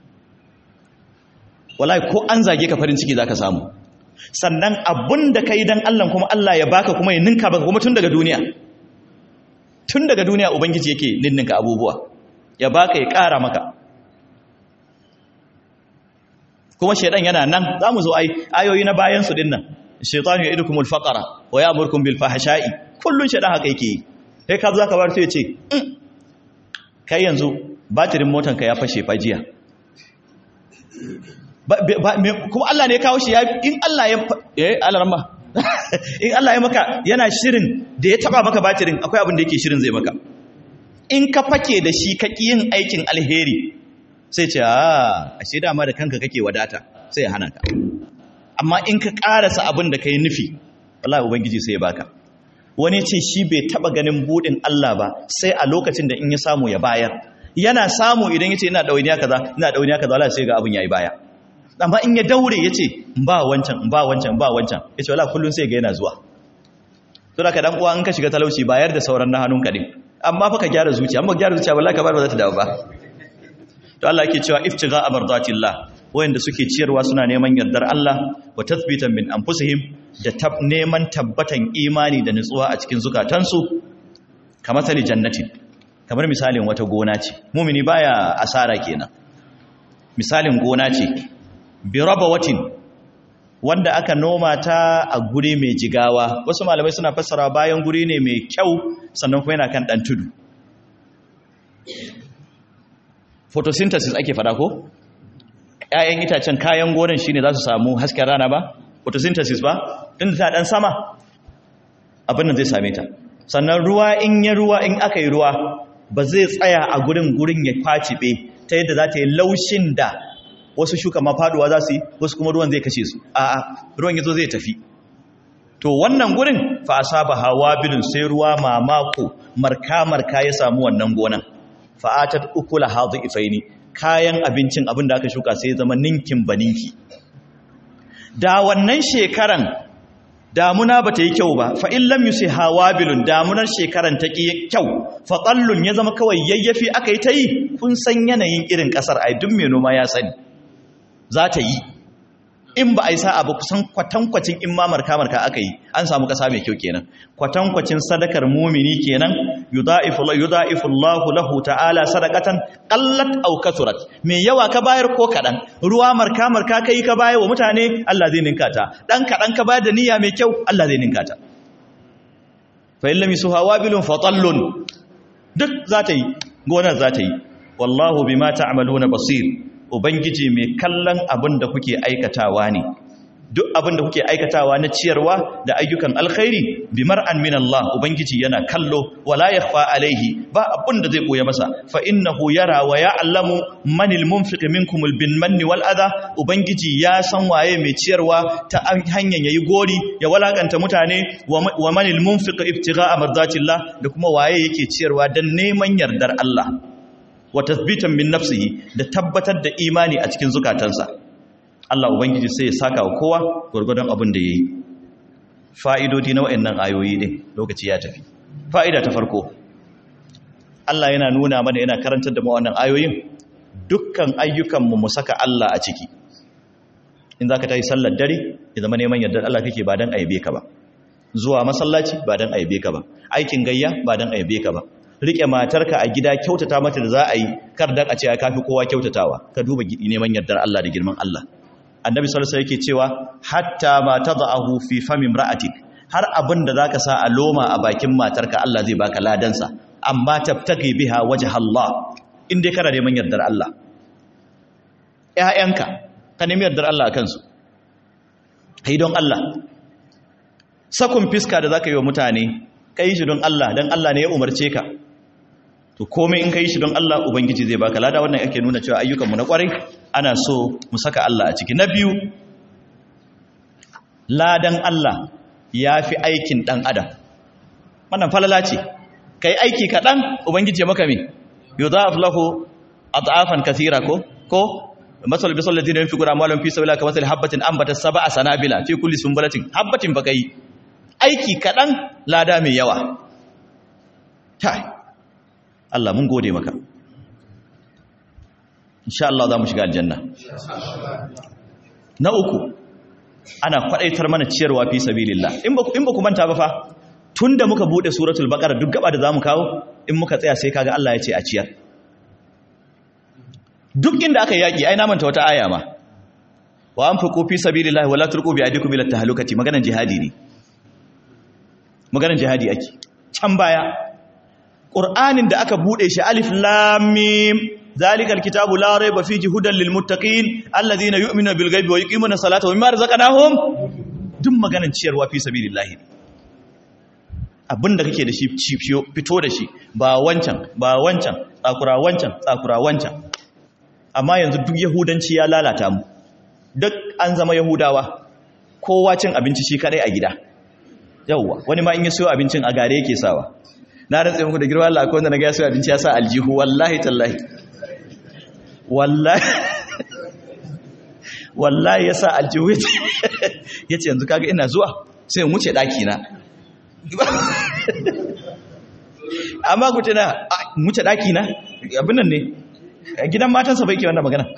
wallahi ko an zage ka farin ciki zaka samu sannan abunda kai dan Allah kuma Allah ya baka kuma ya ninka baka kuma tun daga duniya tun daga duniya ubangiji yake ninninka abubuwa ya baka ya kara maka kuma shedan yana nan zamu zo ai ayoyi na bayan su dinnan shaytanu ya'idukumul faqra wa ya'murukum bil fahsha'i kullun shedan haka yake yi sai ka zo ka bar sai ya ce kai yanzu batirin motanka ya fashe fajiya kuma Allah ne ya kawo shi in Allah ya eh alarma in Allah ya maka yana shirin da ya taba maka batirin akwai abin da yake shirin zai maka in ka fake da shi ka yin aikin alheri sai ce a ashe dama da kanka kake wadata sai ya hana ka amma in ka karasa abin da kai nufi wallahi ubangiji sai ya baka wani ce shi bai taba ganin budin Allah ba sai a lokacin da in ya samu ya bayar yana samu idan yace ina dawainiya kaza ina dawainiya kaza wallahi sai ga abin yayi baya amma in ya daure yace in ba wancan in ba wancan in ba wancan yace wallahi kullun sai ga yana zuwa to da ka dan uwa in ka shiga talauci bayar da sauran na hannunka din amma fa ka gyara zuciya amma gyara zuciya wallahi ka bar ba za ta dawo ba to Allah yake cewa iftigha amardatillah wayanda suke ciyarwa suna neman yardar Allah wa tathbitan min anfusihim da tab neman tabbatan imani da nutsuwa a cikin zukatansu kamar sali jannati kamar misalin wata gona ce mumini baya asara kenan misalin gona ce bi rabawatin wanda aka noma ta a guri mai jigawa wasu malamai suna fassara bayan guri ne mai kyau sannan kuma yana kan dan tudu photosynthesis ake fada ko ƴaƴan itacen kayan gonan shine za su samu hasken rana ba photosynthesis ba tun ta dan sama abin nan zai same ta sannan ruwa in ya ruwa in aka yi ruwa ba zai tsaya a gurin gurin ya kwacibe ta yadda za ta yi laushin da wasu shuka ma faduwa za su yi wasu kuma ruwan zai kashe su a'a ruwan yazo zai tafi to wannan gurin fa asaba hawabilun sai ruwa mamako marka marka ya samu wannan gonan fa atat ukula hadhifaini kayan abincin abin da aka shuka sai zama ninkin baninki da wannan shekaran damuna bata yi kyau ba fa in lam yusi hawabilun damunar shekaran ta ki kyau fa qallun ya zama kawai yayyafi aka yi ta yi kun san yanayin irin kasar ai duk mai noma ya sani za ta yi in ba a yi sa'a ba kusan kwatankwacin in ma marka marka aka yi an samu kasa mai kyau kenan kwatankwacin sadakar mumini kenan yudha'ifu yudha'ifu Allahu lahu ta'ala sadaqatan qallat aw kasurat mai yawa ka bayar ko kadan ruwa marka marka kai ka bayar wa mutane Allah zai ninka ta dan kadan ka bayar da niyya mai kyau Allah zai ninka ta fa illam yusuha wabilun fatallun duk za ta yi gonar za ta yi wallahu bima ta'maluna basir ubangiji mai kallon abin da kuke aikatawa ne duk abin da kuke aikatawa na ciyarwa da ayyukan alkhairi bi mar'an min Allah ubangiji yana kallo wala yakhfa alaihi ba abin da zai koya masa fa innahu yara wa ya'lamu manil munfiq minkum bin manni wal adha ubangiji ya san waye mai ciyarwa ta hanyar yayi gori ya walakanta mutane wa manil munfiq ibtigha'a mardatillah da kuma waye yake ciyarwa dan neman yardar Allah wa tasbitan min nafsihi da tabbatar da imani a cikin zukatansa Allah ubangiji sai ya saka wa kowa gurgurdan abin da yayi fa'idodi na wayannan ayoyi din lokaci ya tafi fa'ida ta farko Allah yana nuna mana yana karantar da mu wannan ayoyin dukkan ayyukan mu mu saka Allah a ciki in zaka tayi sallar dare ya zama neman yardar Allah kake ba dan aibe ka ba zuwa masallaci ba dan aibe ka ba aikin gayya ba dan aibe ka ba rike matarka a gida kyautata mata da za a yi kar dan a ce ya kafi kowa kyautatawa ka duba neman yardar Allah da girman Allah annabi sallallahu alaihi yake cewa hatta ma tad'ahu fi fami imra'atik har abin da zaka sa a loma a bakin matarka Allah zai baka ladansa amma tabtagi biha wajha Allah in dai kana neman yardar Allah ƴaƴanka ka nemi yardar Allah akan su kai don Allah sakun fiska da zaka yi wa mutane kai shi don Allah dan Allah ne ya umarce ka to komai in kai shi don Allah ubangiji zai baka lada wannan yake nuna cewa ayyukanmu na kwarai ana so mu saka Allah a ciki na biyu ladan Allah ya fi aikin ɗan adam wannan falala ce ka yi aiki kaɗan ubangiji ya maka min yau za a fi lahu a ta'afan kasira ko ko masal bisal da zina fi gura malon fi sabila kamar sali habbatin an bata saba a sanabila fi kulli sumbulatin habbatin baka yi aiki kaɗan lada mai yawa Allah mun gode maka insha Allah za mu shiga aljanna na uku ana kwadaitar mana ciyarwa fi sabilillah in ba in ba ku manta ba fa tunda muka bude suratul baqara duk gaba da zamu kawo in muka tsaya sai kaga Allah ya ce a ciyar duk inda aka yaki ai na manta wata aya ma wa anfiqu fi sabilillah wala tulqu bi aydikum ila tahlukati maganan jihadi ne maganan jihadi ake can baya qur'anin da aka bude shi alif lam mim ذلك الكتاب لا ريب فيه هدى للمتقين الذين يؤمنون بالغيب ويقيمون الصلاة ومما رزقناهم duk maganar ciyarwa fi sabilillah abinda kake da shi fito da shi ba wancan ba wancan tsakura wancan tsakura wancan amma yanzu duk yahudanci ya lalata mu duk an zama yahudawa kowa cin abinci shi kadai a gida yawwa wani ma in ya siyo abincin a gare yake sawa na rantsa muku da girma Allah akwai wanda na ga ya siyo abinci ya sa aljihu wallahi tallahi wallahi wallahi ya sa aljihu ya ce yanzu kaga ina zuwa sai in wuce ɗaki na amma ku tana wuce ɗaki na abin nan ne gidan matansa bai ke wannan magana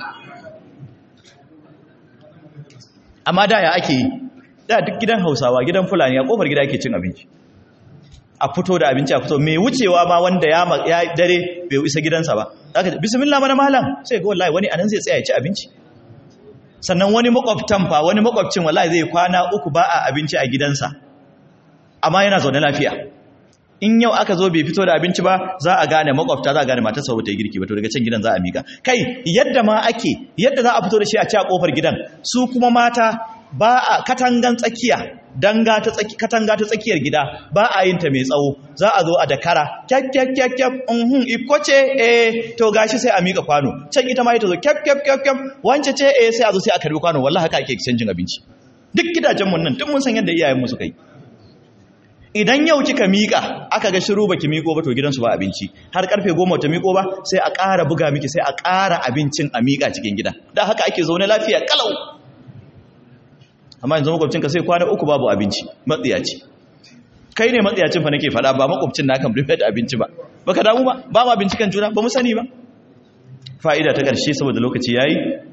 amma da ya ake yi da duk gidan hausawa gidan fulani a kofar gida ake cin abinci a fito da abinci a fito mai wucewa ma wanda ya dare bai isa gidansa ba aka bismillah mana malam sai ga wallahi wani anan zai tsaya ya ci abinci sannan wani makwabtan fa wani makwabcin wallahi zai kwana uku ba a abinci a gidansa amma yana zaune lafiya in yau aka zo bai fito da abinci ba za a gane makwabta za a gane matarsa ba ta yi girki ba to daga can gidan za a mika kai yadda ma ake yadda za a fito da shi a ci a kofar gidan su kuma mata ba a katangan tsakiya danga ta tsaki katanga ta tsakiyar gida ba a yin ta mai tsawo za a zo a dakara kyakkyakkyakkyap mhm iko ce eh to gashi sai a mika kwano can ita ma ita zo kyakkyakkyakkyap wance ce eh sai a zo sai a karbi kwano wallahi haka ake canjin abinci duk gidajen mun nan duk mun san yadda iyayen mu suka yi idan yau kika mika aka ga shiru baki miko ba to gidansu ba abinci har karfe goma ta miko ba sai a ƙara buga miki sai a ƙara abincin a mika cikin gida da haka ake zaune lafiya kalau amma yanzu makwabcinka sai kwana uku babu abinci matsiyaci kai ne matsiyacin fa nake faɗa ba makwabcin na kan rufe da abinci ba baka damu ba ba ma binciken juna ba mu sani ba fa'ida ta ƙarshe saboda lokaci yayi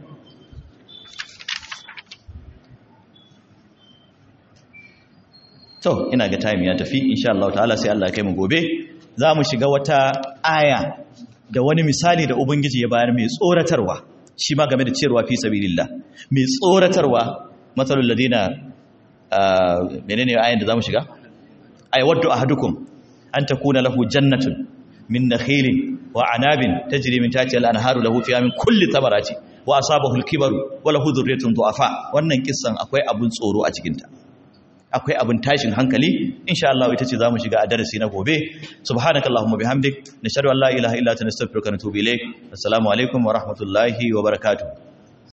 to ina ga time ya tafi insha Allah ta'ala sai Allah ya kai mu gobe za mu shiga wata aya da wani misali da ubangiji ya bayar mai tsoratarwa shi ma game da ciyarwa fi sabilillah mai tsoratarwa matsalul ladina menene ayan da zamu shiga ay waddu ahadukum an takuna lahu jannatun min nakhilin wa anabin tajri min tahtiha al-anharu lahu fiha min kulli thamarati wa asabahu al-kibaru wa lahu dhurriyyatun du'afa wannan kissan akwai abun tsoro a cikin ta akwai abin tashin hankali insha Allah ita ce zamu shiga a darasi na gobe subhanakallahumma bihamdik nashhadu an la ilaha illa anta nastaghfiruka wa natubu ilayk assalamu alaikum wa rahmatullahi wa barakatuh